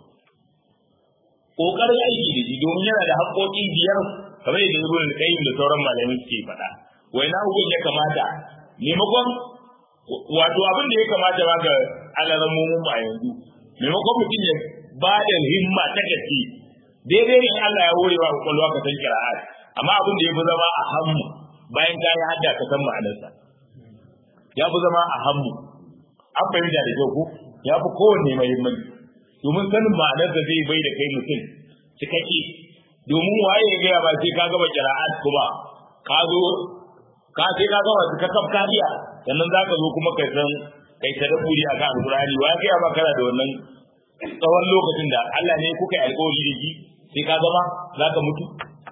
kokarin aiki da shi domin yana da haƙoƙi biyar kamar yadda ibn al-qayyim da sauran malamai suke faɗa wai na hukun ya kamata maimakon wato abin da ya kamata ba ga alaramomin a yanzu maimakon mutum ya ba da himma ta gaske daidai ne Allah ya horewa kwakwalwa ka san kira'at amma abin da ya fi zama a hammu bayan ka yi hadda ka san ma'anarsa ya fi zama a hammu an fahimta da kyau ko ya fi kowanne muhimmanci domin sanin ma'anarsa zai bai da kai mutum cikakke domin waye ya gaya ba sai ka gaba kira'at kuma ka zo ka sai ka gaba ka kaf kariya sannan za ka zo kuma kai san kai ta daburi a kan alkurani wa gaya ba kana da wannan tsawon lokacin da Allah ne kuka yi alkawari da shi sai ka zama za ka mutu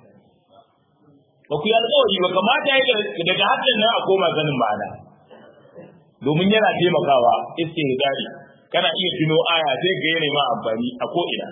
ba ku yi alkawari ba kamata ya daga hakan nan a koma sanin ma'ana domin yana taimakawa istihdari kana iya tuno aya sai ga yana ma amfani a ko ina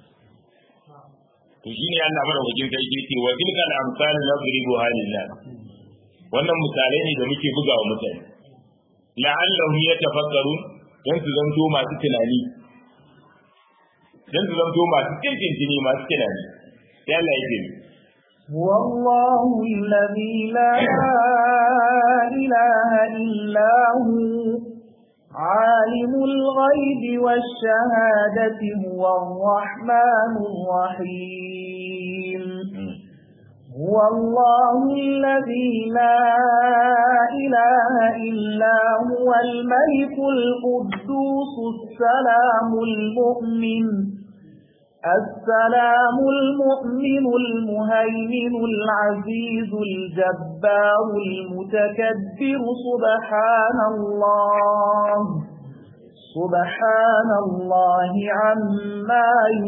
to shine Allah madaukakin sarki yake wa tilka al-amsal nadribu halillah wannan misalai ne da muke buga wa mutane la'allahum yatafakkarun dan su zanto masu tunani dan su zanto masu kirkintini masu tunani sai Allah yake والله الذي لا إله إلا هو عالم الغيب والشهادة هو الرحمن الرحيم هو الله الذي لا إله إلا هو الملك القدوس السلام المؤمن السلام المؤمن المهيمن العزيز الجبار المتكبر سبحان الله سبحان الله عما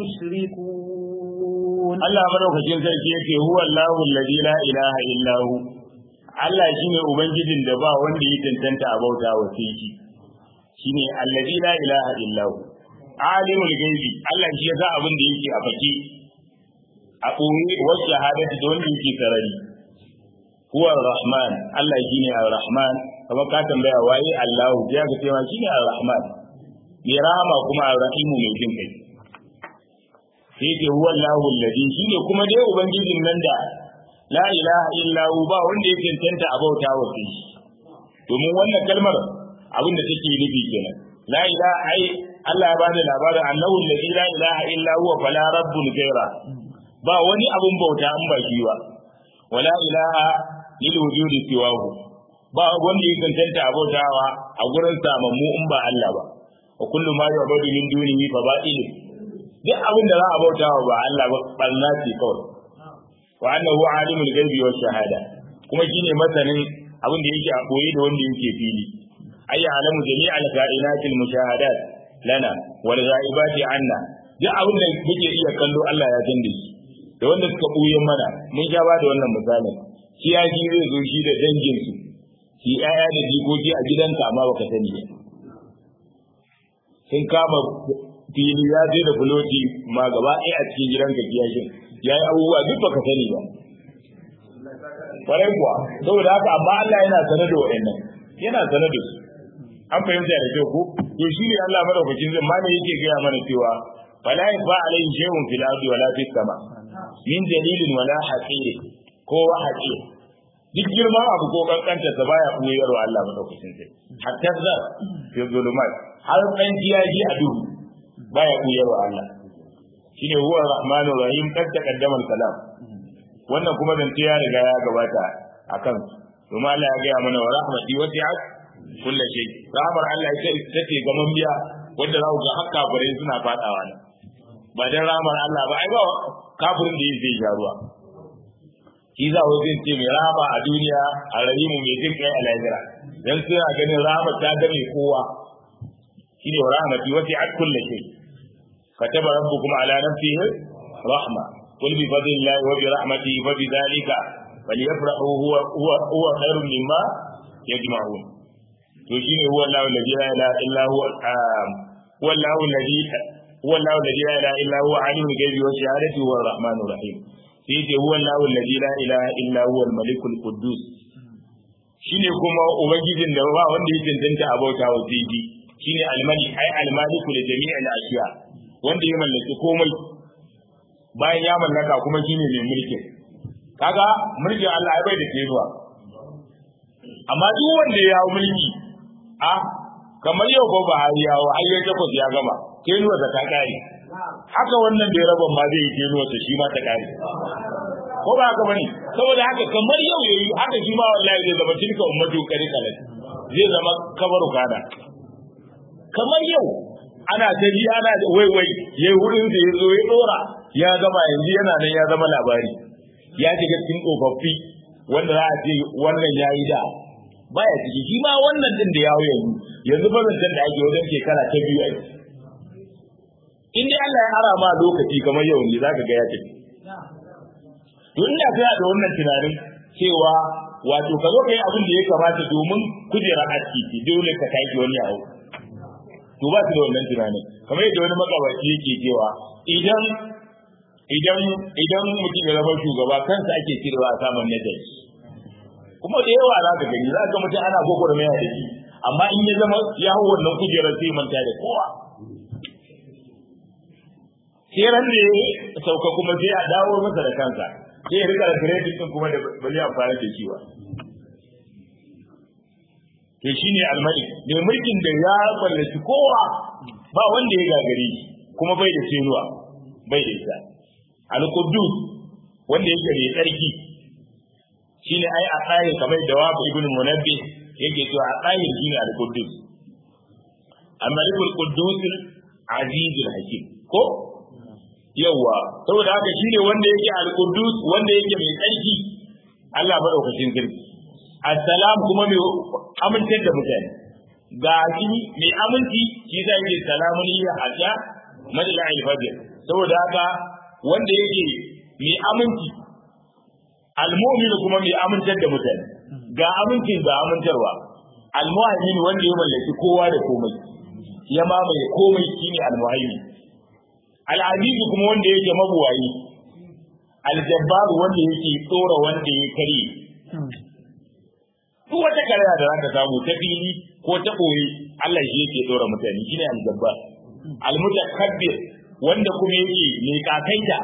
يشركون Allah madaukakin sarki yake huwa Allahu alladhi la ilaha illa hu Allah shine ubangijin da ba wanda ya tantanta a bauta wa sai shi shine alladhi la ilaha illa hu alimul gaibi Allah shi ya sa abin da yake a fake a ɓoye wa shahadati da wanda yake sarari huwa rahman Allah shine ar-rahman kamar ka tambaya waye Allah ya ga cewa shine ar-rahman mai rahama kuma ar-rahimu mai jin kai sai ce huwa Allahu alladhi shine kuma dai ubangijin nan da la ilaha illa hu ba wanda ya cancanta a bauta wa shi domin wannan kalmar abin da take nufi kenan la ilaha ai Allah ya bada labarin annahu alladhi la ilaha illa huwa fala rabbun ghaira ba wani abun bauta an ba shi ba wala ilaha lil wujudi siwahu ba wanda ya cancanta a bautawa a gurin samammu in ba Allah ba wa kullu ma yu'badu min dunihi fa batil duk abin da za a bautawa ba Allah ba barna ce kawai wa annahu alimul ghaibi wash shahada kuma shine masanin abin da yake a koyi da wanda yake fili ayya alamu jami'al kainatil mushahadat lana wal ghaibati anna duk abin da muke iya kallo Allah ya san da shi da wanda suka buye mana mun sha ba da wannan misalin shi ya ji zai zo shi da dangin su shi ƴaƴa da jikoki a gidanka amma baka sani ba sun kama fili ya je da fuloti ma gaba ɗaya a cikin gidanka kiyashin ya yi abubuwa duk baka sani ba kwarai kuwa saboda haka amma Allah yana sanar da waɗannan yana sanar da su an fahimta da kyau ko to shi ne Allah madaukakin zai ma ne yake gaya mana cewa fala yafa alayhi shay'un fil ardi wala fis sama min dalilin wala haqir ko wa haqir duk girman abu ko kankanta sa baya koyarwa Allah madaukakin sai hatta zar fi zulumat har dan jiyaji a duhu baya koyarwa Allah shine huwa rahmanur rahim kad taqaddama salam wannan kuma zance ya riga ya gabata akan kuma Allah ya gaya mana wa rahmati wasi'at kullu shay rahmar Allah ita take gaman biya wanda za ku ga hakka bare suna fadawa ne ba dan rahmar Allah ba ai ba kafirin da yake jaruwa shi za ku zai ce mai rahama a duniya a rahimu mai jin kai a lahira dan suna ganin rahmar ta ga mai kowa shine wa rahmati wasi'at kullu shay كتب ربكم على نفسه رحمة قل بفضل الله وبرحمته فبذلك فليفرحوا هو هو هو خير مما يجمعون وشين هو الله الذي لا اله الا هو هو الله الذي هو الله الذي لا اله الا هو عالم الغيب والشهاده هو الرحمن الرحيم سيدي هو الله الذي لا اله الا هو الملك القدوس shine kuma ubangijin da ba wanda ya cancanta a bauta wa sai shine almalik ai almaliku da jami'al ashiya wanda ya mallaki komai bayan ya mallaka kuma shine mai mulki kaga mulkin Allah ya bai da kenuwa amma duk wanda ya hawo mulki a kamar yau ko ba har yawo har ya takwas ya gama kenuwa ta kare haka wannan da ya raba ma zai yi kenuwa ta shi ma ta kare ko ba haka bane saboda haka kamar yau yayi haka shi ma wallahi zai zama tilka ummatu kari kalat zai zama kabaru kana kamar yau ana ta ji ana wai wai yayi wurin da yazo ya dora ya gama yanzu yana nan ya zama labari ya shiga cikin tsofaffi wanda za a ce wannan yayi da baya ciki shi ma wannan din da ya hau yanzu yanzu ba zan da ake wajen shekara ta biyu aiki in dai Allah ya ara ma lokaci kamar yau ne zaka ga ya tafi to ina tsaya da wannan tunanin cewa wato ka zo ka yi abin da ya kamata domin kujera aski ce dole ka tashi wani yawo to ba su da wannan tunanin kamar yadda wani makabaci yake cewa idan idan idan mutum ya zama shugaba kansa ake cirewa a saman nadari kuma da yawa za ka gani za ka mutum ana gogoro mai da shi amma in ya zama ya hau wannan kujerar sai manta da kowa sai ran da ya sauka kuma sai a dawo masa da kansa sai ya rika da credit din kuma da bari amfani da shi ba to shine almalik da mulkin da ya mallaki kowa ba wanda ya gagare shi kuma bai da senuwa bai da ita al-quddus wanda yake da tsarki shine ai a tsayin kamar da wa ibn munabbi yake cewa a tsayin shine al-quddus al-malik al-quddus aziz al-hakim ko yawa saboda haka shine wanda yake al-quddus wanda yake mai tsarki Allah madaukakin sarki assalam kuma mai amintar da mutane ga shi mai aminci shi zai yi salamun ya hajja madala al-fajr saboda haka wanda yake mai aminci al-mu'min kuma mai amintar da mutane ga amincin ga amintarwa al-mu'min wanda ya mallaki kowa da komai ya mamaye komai shine al-mu'min al-aziz kuma wanda yake mabuwayi al-jabbar wanda yake tsora wanda ya kare duk wata karaya da zaka samu ta fili ko ta boye Allah shi yake tsora mutane shine al-jabbar al-mutakabbir wanda kuma yake mai kakaita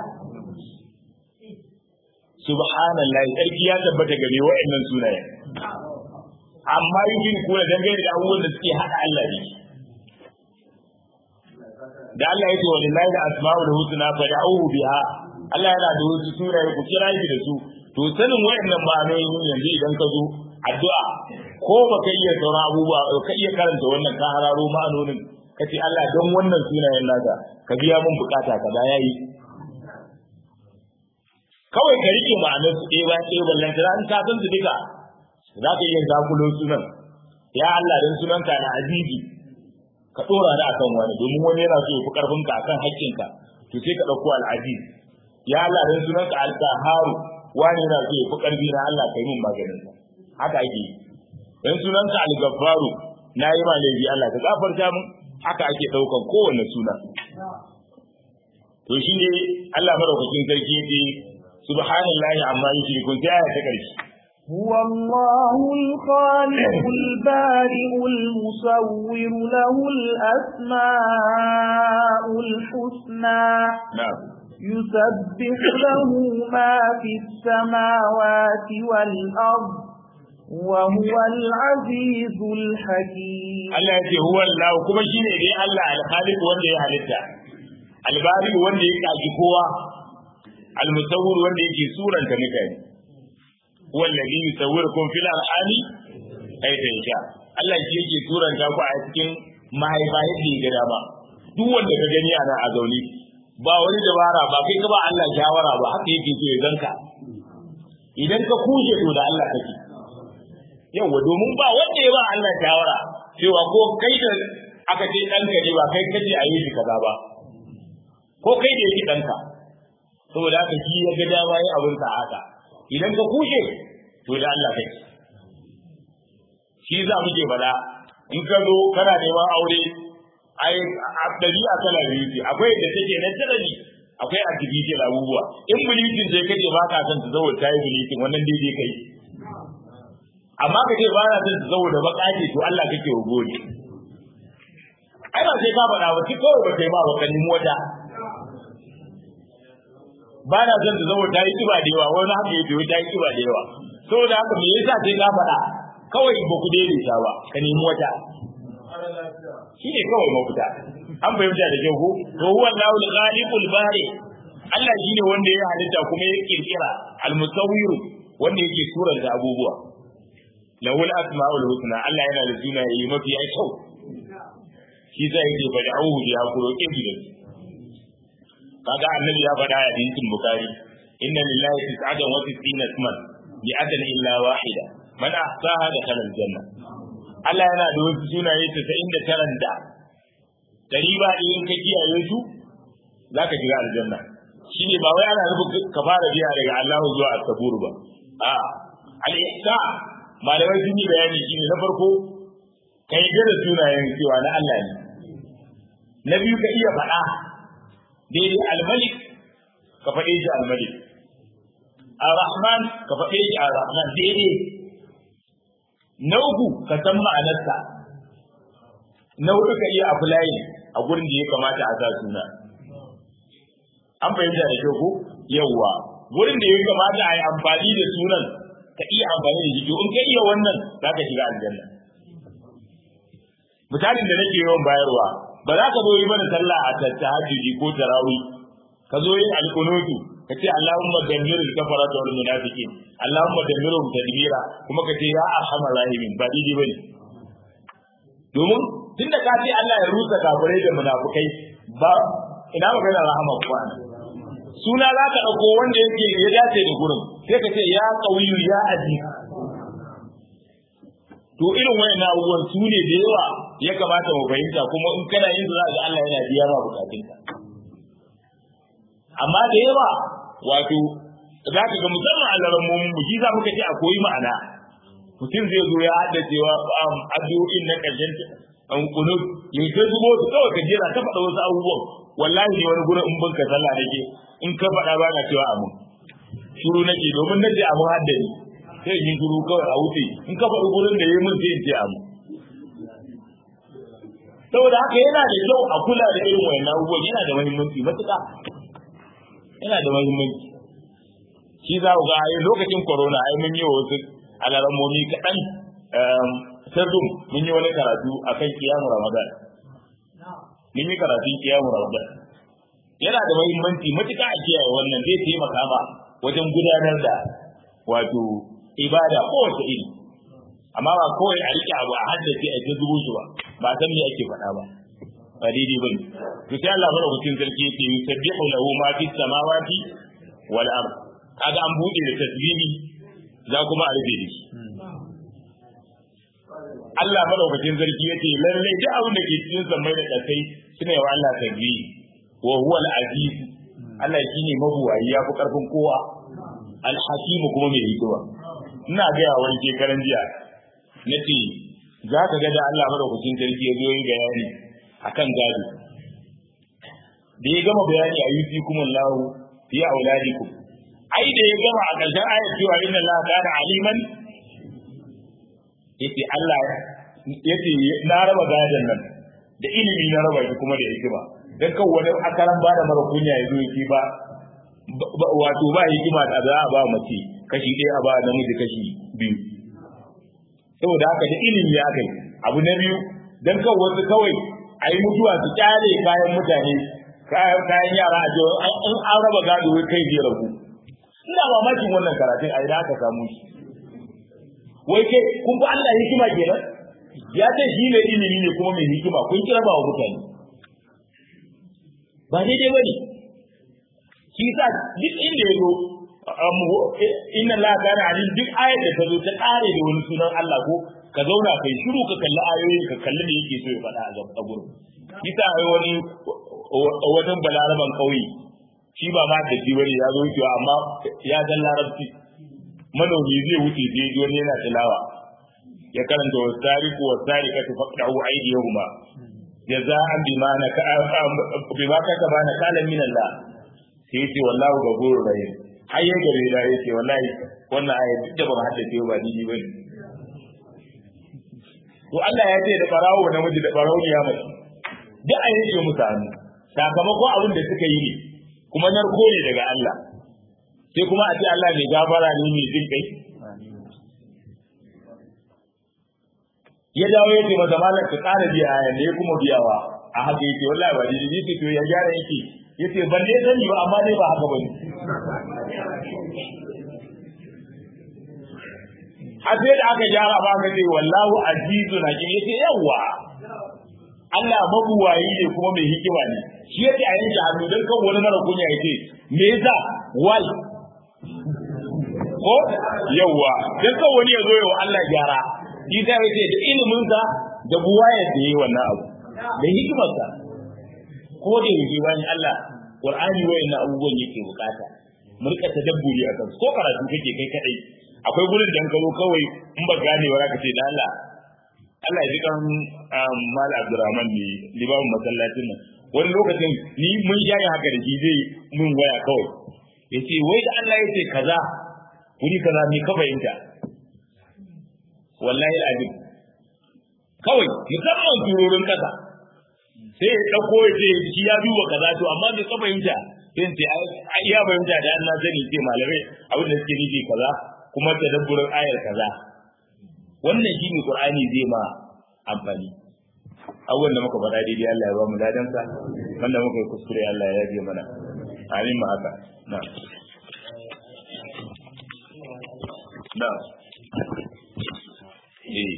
subhanallahi sarki ya tabbata ga me wa'annan sunayen amma yin kula dangane da abubuwan da suke hada Allah ne da Allah yake wa lillahi da asma'ul husna fad'uhu biha Allah yana da wasu sunaye ku kira shi da su to sanin wa'annan ma'anoyin yanzu idan ka zo addu'a ko baka iya sauran abubuwa ka iya karanta wannan ka hararo ma'anonin kace Allah don wannan sunayen naka ka biya mun bukata kaza yayi kawai ka rike ma'anar su ɗaya bayan ɗaya ballan ta in ka san su duka za ka iya zakulo sunan ya Allah dan sunan ka na azizi ka dora da akan wani domin wani yana so ya fi karfin ka akan haƙƙinka to sai ka ɗauko al-aziz ya Allah dan sunan ka al-qaharu wani yana so ya fi karfi na Allah kai min maganin sa haka ake yi dan sunan ka al-gaffaru na yi ma laifi Allah ka gafarta mun haka ake ɗaukan kowanne suna to shi ne Allah madaukakin sarki yake subhanallahi amma yushrikun sai aya ta karshe هو الله الخالق البارئ المصور له الأسماء الحسنى na'am يسبح له ما في السماوات والأرض وهو العزيز الحكيم Allah ya ce huwa Allah kuma shine dai Allah al-Khaliq wanda ya halitta al-Bari wanda ya kaji kowa al-Musawwir wanda yake suranta mutane huwa alladhi yusawwirukum fil arhami kayfa yasha Allah shi yake suranta ku a cikin mahaifa yadda ya ga dama duk wanda ka gani ana a zaune ba wani dabara ba kai ka ba Allah shawara ba haka yake so ya zanka idan ka kushe to da Allah kake yawa domin ba wanda ya ba Allah shawara cewa ko kai da aka ce ɗanka ne ba kai kace a yi shi kaza ba ko kai da yake ɗanka saboda haka shi ya ga dama yin abin sa haka idan ka kushe to da Allah kai shi za mu ke bala in ka zo kana neman aure ai a ɗabi'a kala biyu ce akwai da take na tarari akwai artificial abubuwa in bleaching sai kace ba ka son ta zo ta yi bleaching wannan daidai kai amma ka ce ba na son saboda baka ce to Allah kake wa gode ai ba sai ka faɗa ba kawai ba kai ba ba kan wata ba na son saboda ta yi kiba da yawa wani haka ya biyo ta yi kiba da yawa saboda haka me yasa sai ka faɗa kawai ba ku daidaita ba ka nemi wata shi ne kawai mafita an fahimta da kyau ko to huwa Allahu al-ghalibul bari Allah shine wanda ya halitta kuma ya kirkira al-musawwir wanda yake suranta abubuwa lahul asma'ul husna Allah yana da sunaye mafi kyau shi zai yake faɗi auhu ya kuro kibi da kaga annabi ya faɗa a hadisin bukhari inna lillahi tis'atan wa tis'ina isman bi adan illa wahida man ahsaha dakhala aljanna Allah yana da wasu sunaye 99 da dari ba in ka kiyaye su zaka shiga aljanna shine ba wai ana nufin ka fara biya daga Allah zuwa as-sabur ba a al-ihsa malamai sun yi bayani shine na farko ka yi da sunayen cewa na Allah ne na biyu ka iya faɗa daidai al-malik ka faɗe shi al-malik ar-rahman ka faɗe shi ar-rahman daidai na uku ka san ma'anarsa na hudu ka iya apply a gurin da ya kamata a sa suna an fahimta da kyau ko yawwa gurin da ya kamata a yi amfani da sunan ka iya amfani da shi in ka iya wannan za ka shiga aljanna misalin da nake yawan bayarwa ba za ka zo yi mana sallah a tahajjudi ko tarawih ka zo yin alqunutu ka ce Allahumma dammir al-kafarata wal munafiqin Allahumma dammirhum tadbira kuma ka ce ya arhamar rahimin ba daidai bane domin tunda ka ce Allah ya rusa kafirai da munafukai ba ina magana rahama kuwa suna za ka ɗauko wanda yake ya dace da gurin sai ka ce ya ƙauyu ya aji to irin wayan abubuwan su ne da yawa ya kamata mu fahimta kuma in kana yin za ga Allah yana biya ma bukatunka amma da yawa wato za ka ga musamman alaran mu mu shi za muka ce a koyi ma'ana mutum zai zo ya hada cewa addu'o'in na ƙarshen an kunu ya ta zubo su kawai ka jera ta faɗa wasu abubuwan wallahi ne wani gurin in ban ka sallah nake in ka faɗa ba na cewa amin shuru nake domin nace amin haddani sai in shuru kawai a wuce in ka faɗi gurin da yayi min sai in ce amin saboda haka yana da kyau a kula da irin wayannan abubuwan yana da muhimmanci matuƙa yana da muhimmanci shi za ku ga a lokacin corona ai mun yi wa wasu alarammomi kaɗan sirrin mun yi wani karatu akan kiyamu ramadan mun yi karatun kiyamu ramadan yana da muhimmanci matuƙa a kiyaye wannan zai taimaka ma wajen gudanar da wato ibada kowace iri amma ba kawai a rike abu a haddace a ta zubo shi ba ba san me ake faɗa ba ba daidai bane to sai Allah madaukakin sarki yake yusabbihu lahu ma fis samawati wal ard kaga an buɗe da tasbihi za kuma a rufe da shi Allah madaukakin sarki yace lalle duk abin da ke cikin sammai da kasai suna yawa Allah tasbihi wa huwa al-aziz Allah shine mabuwayi ya fi karfin kowa al-hakim kuma mai hikima ina ga ya wani shekaran jiya nace za ka ga da Allah madaukakin sarki ya zo yin bayani akan gado da ya gama bayani a yusi kuma Allah fi auladikum ai da ya gama a ƙarshen ayat cewa inna Allah kana aliman yace Allah yace na raba gadon nan da ilimi na raba shi kuma da hikima dan kan wani akaran ba da mara kunya ya zo yake ba wato ba hikima da za a ba mace kashi ɗaya a ba namiji kashi biyu saboda haka da ilimi ya kai abu na biyu dan kan wasu kawai a yi mutuwa su kyale kayan mutane kayan yara a cewa an an raba gado kai zai rabu ina mamakin wannan karatun a idan aka samu shi wai kai kun fi Allah hikima kenan ya ce shi ne ilimi ne kuma mai hikima kun kira ba wa mutane ba daidai ba ne shi sa duk inda ya zo inna la kana alim duk ayar da ta zo ta kare da wani sunan Allah ko ka zauna kai shiru ka kalli ayoyin ka kalli da yake so ya faɗa a gaba gurin kisa ai wani wajen balaraban kauye shi ba ma da shi bane ya zo wucewa amma ya san larabci manomi zai wuce sai ji wani yana tilawa ya karanta wa tariku wa tarikatu faqta'u aydiyahuma jaza'an bima na bima kataba na kalan min Allah sai ce wallahu gafurur rahim har ya gare da ya ce wallahi wannan aya duk da ban haddace ba ni ba ne to Allah ya ce da barawo namiji da barawo ya mace duk a yake musu hannu sakamakon abin da suka yi ne kuma narko ne daga Allah sai kuma a ce Allah mai gafara ne mai jin kai ya dawo ya ce masa malam ka ƙara biya aya ne kuma biyawa a haka yake wallahi ba dai yake to ya gyara yake yace ban dai sani ba amma dai ba haka bane har sai da aka gyara ba ka ce wallahu azizun hakim yace yawa Allah mabuwayi ne kuma mai hikima ne shi yake a yanke hannu don kan wani mara kunya yace me yasa wal ko yawa don kan wani ya zo yawa Allah gyara shi ta yace da ilimin sa da buwayar da yayi wannan abu da hikimar sa ko da yake bayan Allah Qur'ani wayannan abubuwan yake bukata mu rika tadabburi akan ko karatu kake kai kadai akwai gurin da ka zo kawai in ba gane wa ka ce da Allah Allah ya ji kan Mal Abdurrahman ne limamin masallacin nan wani lokacin ni mun shayi haka da shi zai mun waya kawai ya ce wai da Allah ya ce kaza wuri kaza me ka fahimta wallahi al'adun kawai musamman turorin kasa sai ya ɗauko ya ce shi ya duba kaza to amma me ka fahimta sai ce ai ya fahimta da Allah sani ce malamai abin da suke nufi kaza kuma tadabburin ayar kaza wannan shi ne Qur'ani zai ma amfani abubuwan da muka faɗa daidai Allah ya ba mu ladansa wanda muka yi kuskure Allah ya yaje mana amin ma haka na na eh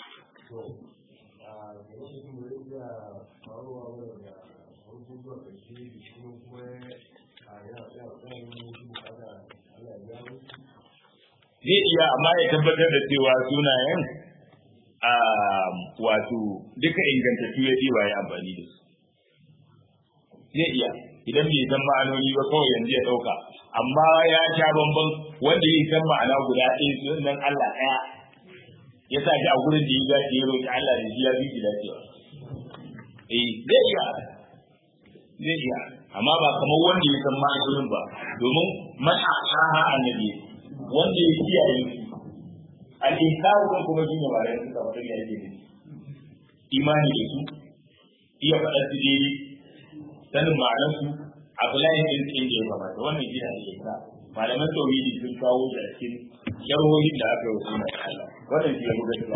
zai iya amma ya tabbatar da cewa sunayen a wato duka ingantattu ya ba ya amfani da su zai iya idan bai san ma'anoni ba kawai yanzu ya ɗauka amma ya sha bamban wanda ya san ma'ana guda ɗaya sunan Allah ɗaya ya sa shi a gurin da ya gashi ya roƙi Allah da shi ya fi shi lafiya eh zai iya zai iya amma ba kamar wanda ya san ma'anonin ba domin man asaha annabi wanda ya kiyaye su al-inkaru kan kuma shine ba da suka fara da yake imani da su iya faɗa su dai sanin ma'anar su a bulayin din cikin da ya kamata wannan shi ne ke malaman tauhidi sun kawo da cikin sharhohin da aka yi wasu na Allah wannan shi ya buga shi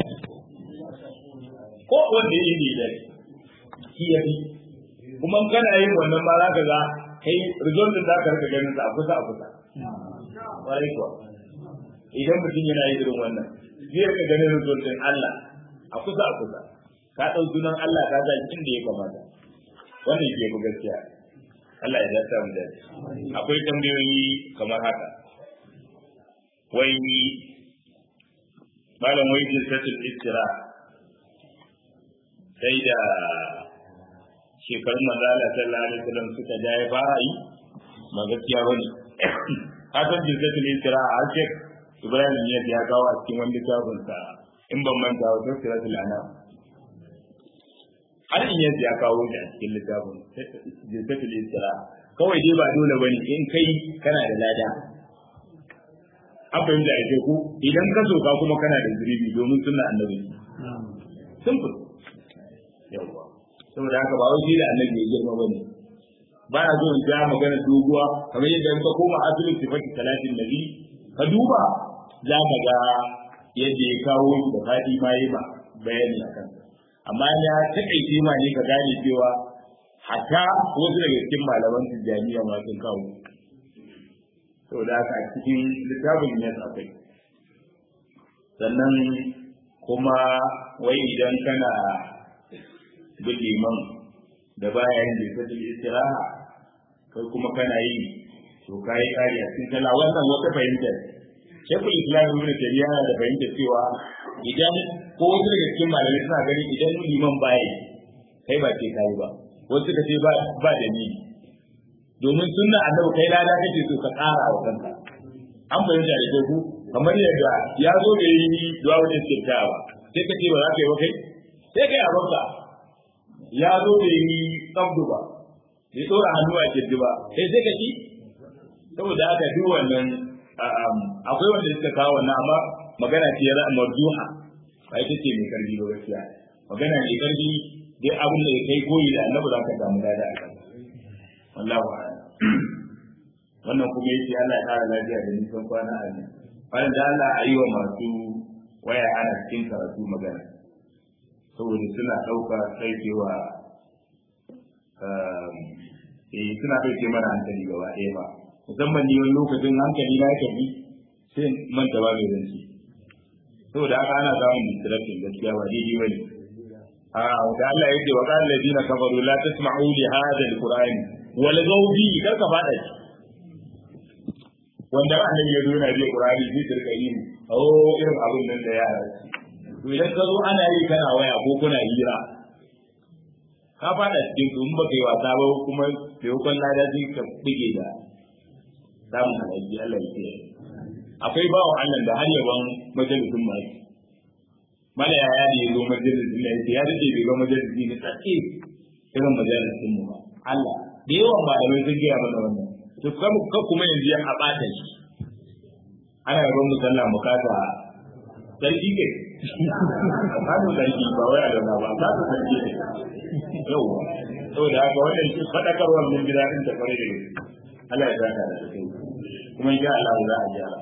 ko wanda ya yi da shi ya fi kuma kana yin wannan ma za ka ga kai result din za ka rika ganin sa a kusa a kusa ƙwarai kuwa idan mutum yana yi irin wannan zai rika ganin result din Allah a kusa a kusa ka ɗau sunan Allah ka sa inda ya kamata wannan ke bu gaskiya Allah ya dace mu dace akwai tambayoyi kamar haka wai malam wai jinsatul istira sai da shekarun manzala sallallahu alaihi wasallam suka ja ya fara yi ba gaskiya bane hasan jinsatul istira a shek ibrahim ne ya kawo a cikin wani littafin sa in ban manta wa tafsiratul anam har in yanzu ya kawo shi a cikin littafin jinsatul istira kawai dai ba dole bane in kai kana da lada an fahimta a ce ku idan ka soka kuma kana da zuribi domin suna annabi simple yawwa saboda haka ba wai da annabi ya girma bane ba na zo in ja magana doguwa kamar yadda in ka koma asalin sifati talatin nabi ka duba za ka ga yadda ya kawo shi da fadi ma yi ba bayani a kansa amma ya takaice ma ne ka gane cewa hatta wasu daga cikin malaman tijjaniya ma sun kawo saboda haka a cikin littafin ne akwai sannan kuma wai idan kana bin liman da baya yin da kaji istiraha kai kuma kana yi to kai kari a cikin kala wannan wata fahimta shekul islam ibn taymiya yana da fahimta cewa idan ko wasu daga cikin malamai suna gani idan liman baya kai ba ce kai ba wasu suka ce ba ba da ni domin sunna annabi kai lada kake so ka ƙara wa kanka an fahimta da ku kamar yadda ya zo da yi duwa wajen kirtawa sai ka ce ba za ka yi ba kai sai kai abinka ya zo da yi tsabdu ba bai tsora hannu a kirji ba sai sai ka ci saboda haka duk wannan akwai wanda suka kawo wannan amma magana ce ya marjuha ba ita ce mai karfi ba gaskiya magana mai karfi dai abin da ya kai koyi da annabi za ka samu lada a kan wallahu a'lam wannan kuma yace Allah ya kara lafiya da nisan kwana a nan bayan da Allah a yi wa masu waya ana cikin karatu magana saboda suna ɗauka ɗaukewa eh suna ɗauke mana hankali gaba ɗaya ba musamman ni wani lokacin hankali na yake bi sai manta ba mai zanci saboda haka ana samun distraction gaskiya ba daidai bane a da Allah yake wa qala alladina kafaru la tasma'u li hadha alqur'ani wal gawbi kar ka fada shi wanda annabi ya zo yana bi qur'ani zai turka yi oh irin abin nan da ya to idan ka zo ana yi kana waya ko kuna hira ka fada cikin su in ba kai wasa ba kuma taimakon lada zai ka bige da samun alaji Allah ya kiyaye akwai bawan Allah da har yaban majalisun mai mala ya ne ya zo majalisun ne ya dace bai ga majalisi ne tsake irin majalisun mu ba Allah da yawan malamai sun gaya mana wannan to kuma ka kuma yanzu ya abata shi ana yaban musalla mukata sarki ke kasu sarki ba wai da ba kasu sarki ne yauwa saboda haka wannan shi fadakarwar mun gida din da fare da Allah ya saka da kai kuma insha Allah za a gyara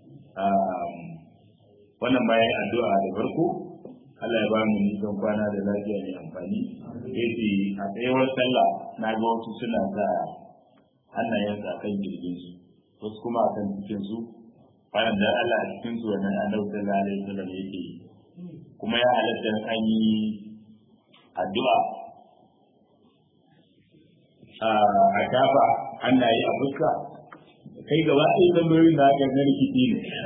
wannan bayan addu'a da farko Allah ya ba mu nisan kwana da lafiya mai amfani yace a tsayawar sallah na ga wasu suna sa hannayensa kan jirgin su wasu kuma akan cikin su bayan da Allah a cikin su wannan annabi sallallahu alaihi wasallam yake kuma ya halatta an yi addu'a a shafa hannaye a fuska kai gaba ɗaya zambayoyin da aka na rikici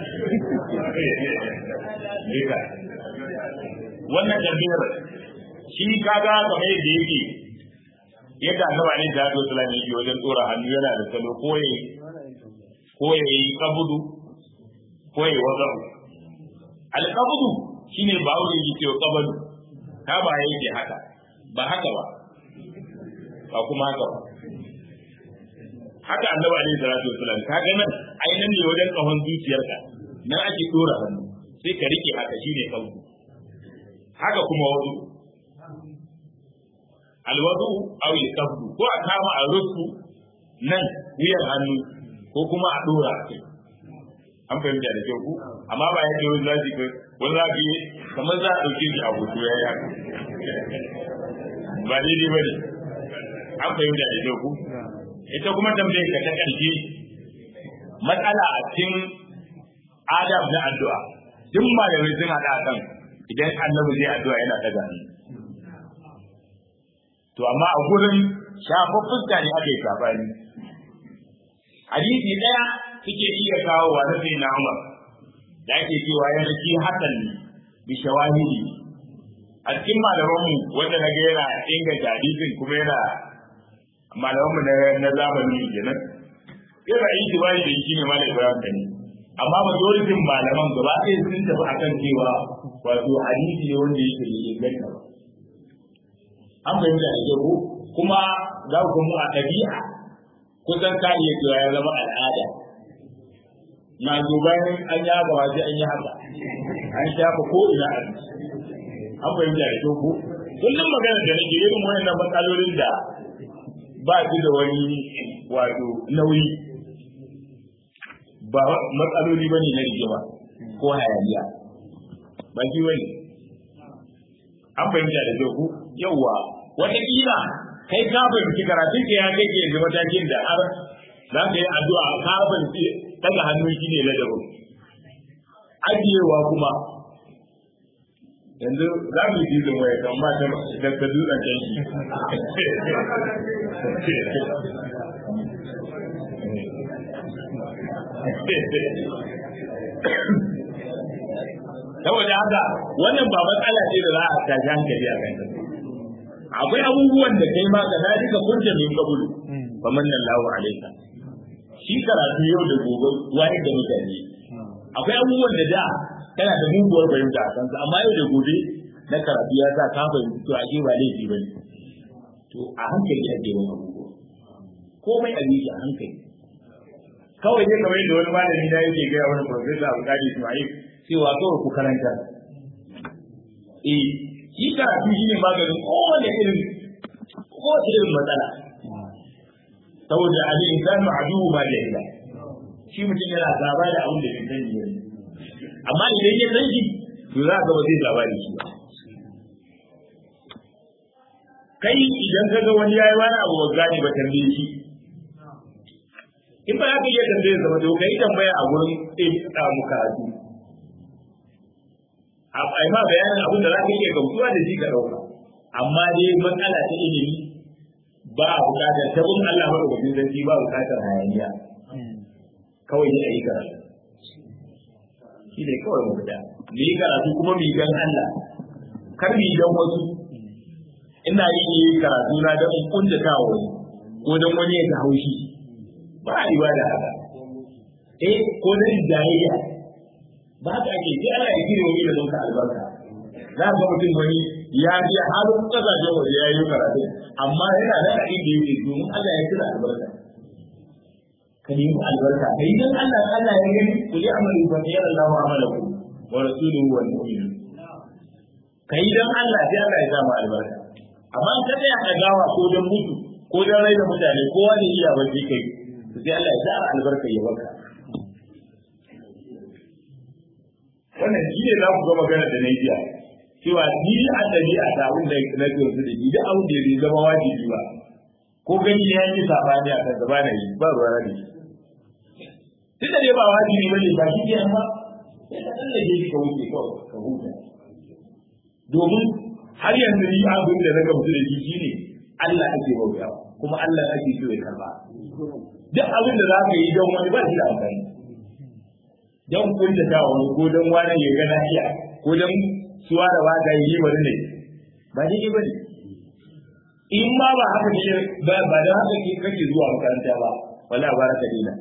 ne wannan jami'ar shi kaga kamar yadda yake yadda annaba ne da Allah sallallahu alaihi wajen tsora hannu yana da salo ko ya ko ya yi kabudu ko ya wazabu alkabudu shine ba wuri yake wa kabadu ka ba yake haka ba haka ba ba kuma haka ba haka annabi alaihi salatu wasallam ka ga nan ai nan ne wajen kahon zuciyarka nan ake dora hannu sai ka rike haka shine kabu haka kuma wazu alwadu aw yakabdu ko a kama a rufu nan wuyan hannu ko kuma a dora a kai an fahimta da kyau ku amma ba yadda wani zaji kai wani zaji kamar za a ɗauke shi a hoto ya yi ba daidai ba ne an fahimta da kyau ku ita kuma tambayar ka ta ƙarshe matsala a cikin adab na addu'a duk malamai sun haɗa kan idan annabi zai addu'a yana ɗaga hannu to amma a gurin shafar fuska ne aka yi sabani hadisi ɗaya suke iya kawo wa na sai na Umar da ake cewa ya shi hasan bi shawahidi a cikin malamanmu wanda na ga yana inganta hadisin kuma yana malamanmu na na zamani kenan yana yi tibari da shi ne malam Ibrahim Kani amma majoritin malaman gaba ɗaya sun tafi akan cewa wato hadisi ne wanda yake da inganta ba an fahimta da kyau kuma za ku mu a ɗabi'a kusan ka iya cewa ya zama al'ada na zo bayan an yi haka waje an yi haka an shafa ko ina a an fahimta da kyau ko kullum magana da nake irin wayannan matsalolin da ba su da wani wato nauyi ba matsaloli bane na rigima ko hayaniya ba shi bane an fahimta da kyau ko yawwa wataƙila kai ka fahimci karatun ka ya kai ke yanzu matakin da har za ka yi addu'a ka fahimci daga hannu shi ne ladabin ajiyewa kuma yanzu za mu yi zin waya kan mata da ta dutsen can shi saboda haka wannan ba matsala ce da za a tashi hankali a kan akwai abubuwan da kai ma ka na duka kunta min kabulu fa manna Allahu alaika shi karatu yau da gobe wani da mutane akwai abubuwan da da kana da muguwar fahimta a kansa amma yau da gobe na karatu ya sa ka fahimci to ake ba laifi bane to a hankali ake yin abubuwa komai a yi a hankali kawai dai kamar yadda wani malami na yake gaya wani professor Abu Kadi Ismail cewa kawai ku karanta eh shi karatu shi ne maganin kowane irin kowace irin matsala saboda ali insanu aduhu ma da ila shi mutum yana gaba da abin da bai sani ne amma idan ya san shi to za ka ba zai gaba da shi ba kai idan ka ga wani yayi wani abu ba gane ba tambaye shi in ba za ka iya tambaye zama to kai tambaya a gurin ɗin mu karatu a ma bayanin abin da za ka iya gamsuwa da shi ka ɗauka amma dai matsala ta ilimi ba a buƙatar ta bin Allah maɗaukakin sarki ba buƙatar hayaniya kawai ne a yi karatu shi ne kawai mu fita mu yi karatu kuma mu yi gan Allah kar mu yi dan wasu ina yi yi karatu na don in kuntata wa wani ko don wani ya ta haushi ba a ibada haka eh ko don jayayya ba haka ake sai ana yi kire wani da zonka albarka za ga mutum wani ya je har kasashen waje ya yi karatu amma yana da a inda yake domin Allah ya kira albarka ka nemi albarka ka yi don Allah Allah ya gani ku yi amalu fa ya Allah wa amalaku wa rasuluhu wal mu'minun ka yi don Allah sai Allah ya sa ma albarka amma ka tsaya ka gawa ko don mutu ko don raina mutane kowa ne iya ba kai sai Allah ya sa albarka ya baka wannan shi ne za ku ga magana da Nigeria cewa ni a ɗabi'a ta abin da na ke wasu da da abin da bai zama wajibi ba ko gani ya yi sabani a kan gaba na yi ba ruwa da shi duk da dai ba wajibi ba ne ba shi ke amma sai ka tsallake shi ka wuce kawai ka huta domin har yanzu ni abin da na gamsu da shi shine Allah ake bauta kuma Allah ake so ya karba duk abin da za ka yi don wani ba shi da amfani don kunta ta wani ko don wani ya gana iya ko don suwa da waka yi wani ne ba daidai ba ne in ma ba haka ne ba ba da haka ke kake zuwa makaranta ba wala ba ka dina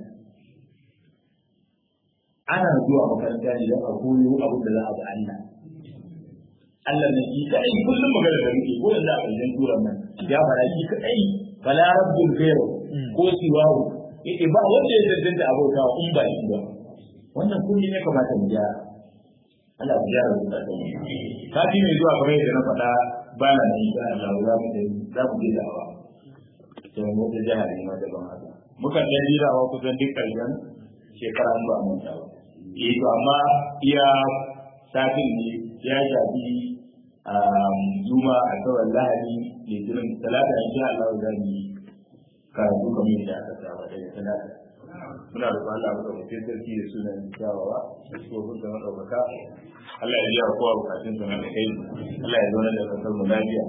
ana zuwa makaranta ne don a koyo abin da za a ga Allah Allah ne shi kadai kullum magana da muke ko yanzu a ƙarshen turan nan ya fara shi kadai fala rabbul ghayru ko siwahu eh ba wanda ya tantance abota in ba shi ba wannan kulli ne kamata mu gyara Allah ya gyara mu da mu kafi mai zuwa kamar yadda na faɗa ba na nan insha Allah za mu je za mu je dawa to mu da jihar ne ma daban haka mukan dan jirawa kusan duk karshen shekara ba mun ta ba eh to amma iya satin ne ya shafi juma a kawai lahadi litinin talata insha Allah za mu yi karatu kamar yadda aka saba daga talata muna da Allah muka mutum sarki da sunan kyawawa da tsohon da maɗaukaka Allah ya biya kowa bukatun sa na da kai Allah ya zauna da kasar mu lafiya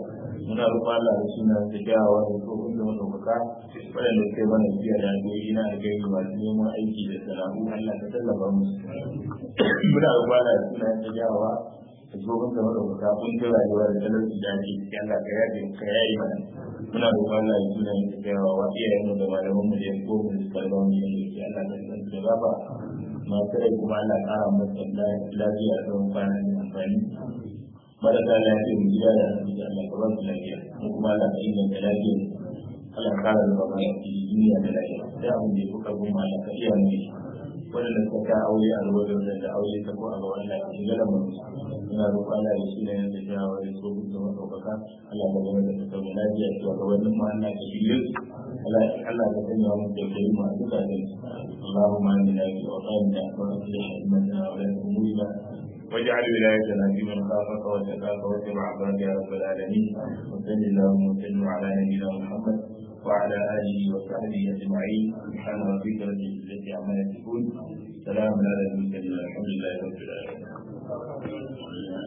muna roƙon Allah da suna da kyawawa da tsohon da madaukaka waɗanda kai mana biya da addu'o'i na alkhairi masu neman aiki da sana'u Allah ka tallafa musu muna roƙon Allah da suna da kyawawa da tsohon da madaukaka kun ta rayuwa da talauci da ake ciki Allah ka yaje ka yayi mana muna roƙon Allah da suna da kyawawa iyayen mu da malaman mu da yan ko mu da kalmar mu da Allah ka san da gaba masu rai kuma Allah ƙara masa lafiya da kwana da amfani marasa lafiya mu gida da asibiti Allah ka ba su lafiya mu kuma Allah ka inganta lafiya Allah ka kara da mana duniya da lafiya da abin da ya kuka goma Allah ka iya mu wanda suka ka aure a ruwa da da aure ta ko a ga wannan ka shiga da mu ina roƙon Allah ya shine da jawo da so ku zama ɗaukaka Allah ka zama da ta lafiya to ga wannan ma Allah ka shirye Allah Allah ka sanya mu da kai mu a duka da اللهم آمنا في أوطاننا وأصلح أئمتنا ولاة أمورنا واجعل ولايتنا في من خافك وتقاك واتبع عبادك يا رب العالمين وصل اللهم وسلم على نبينا محمد وعلى اله وصحبه اجمعين سبحان ربك رب العزه عما يصفون سلام على المرسلين الحمد لله رب العالمين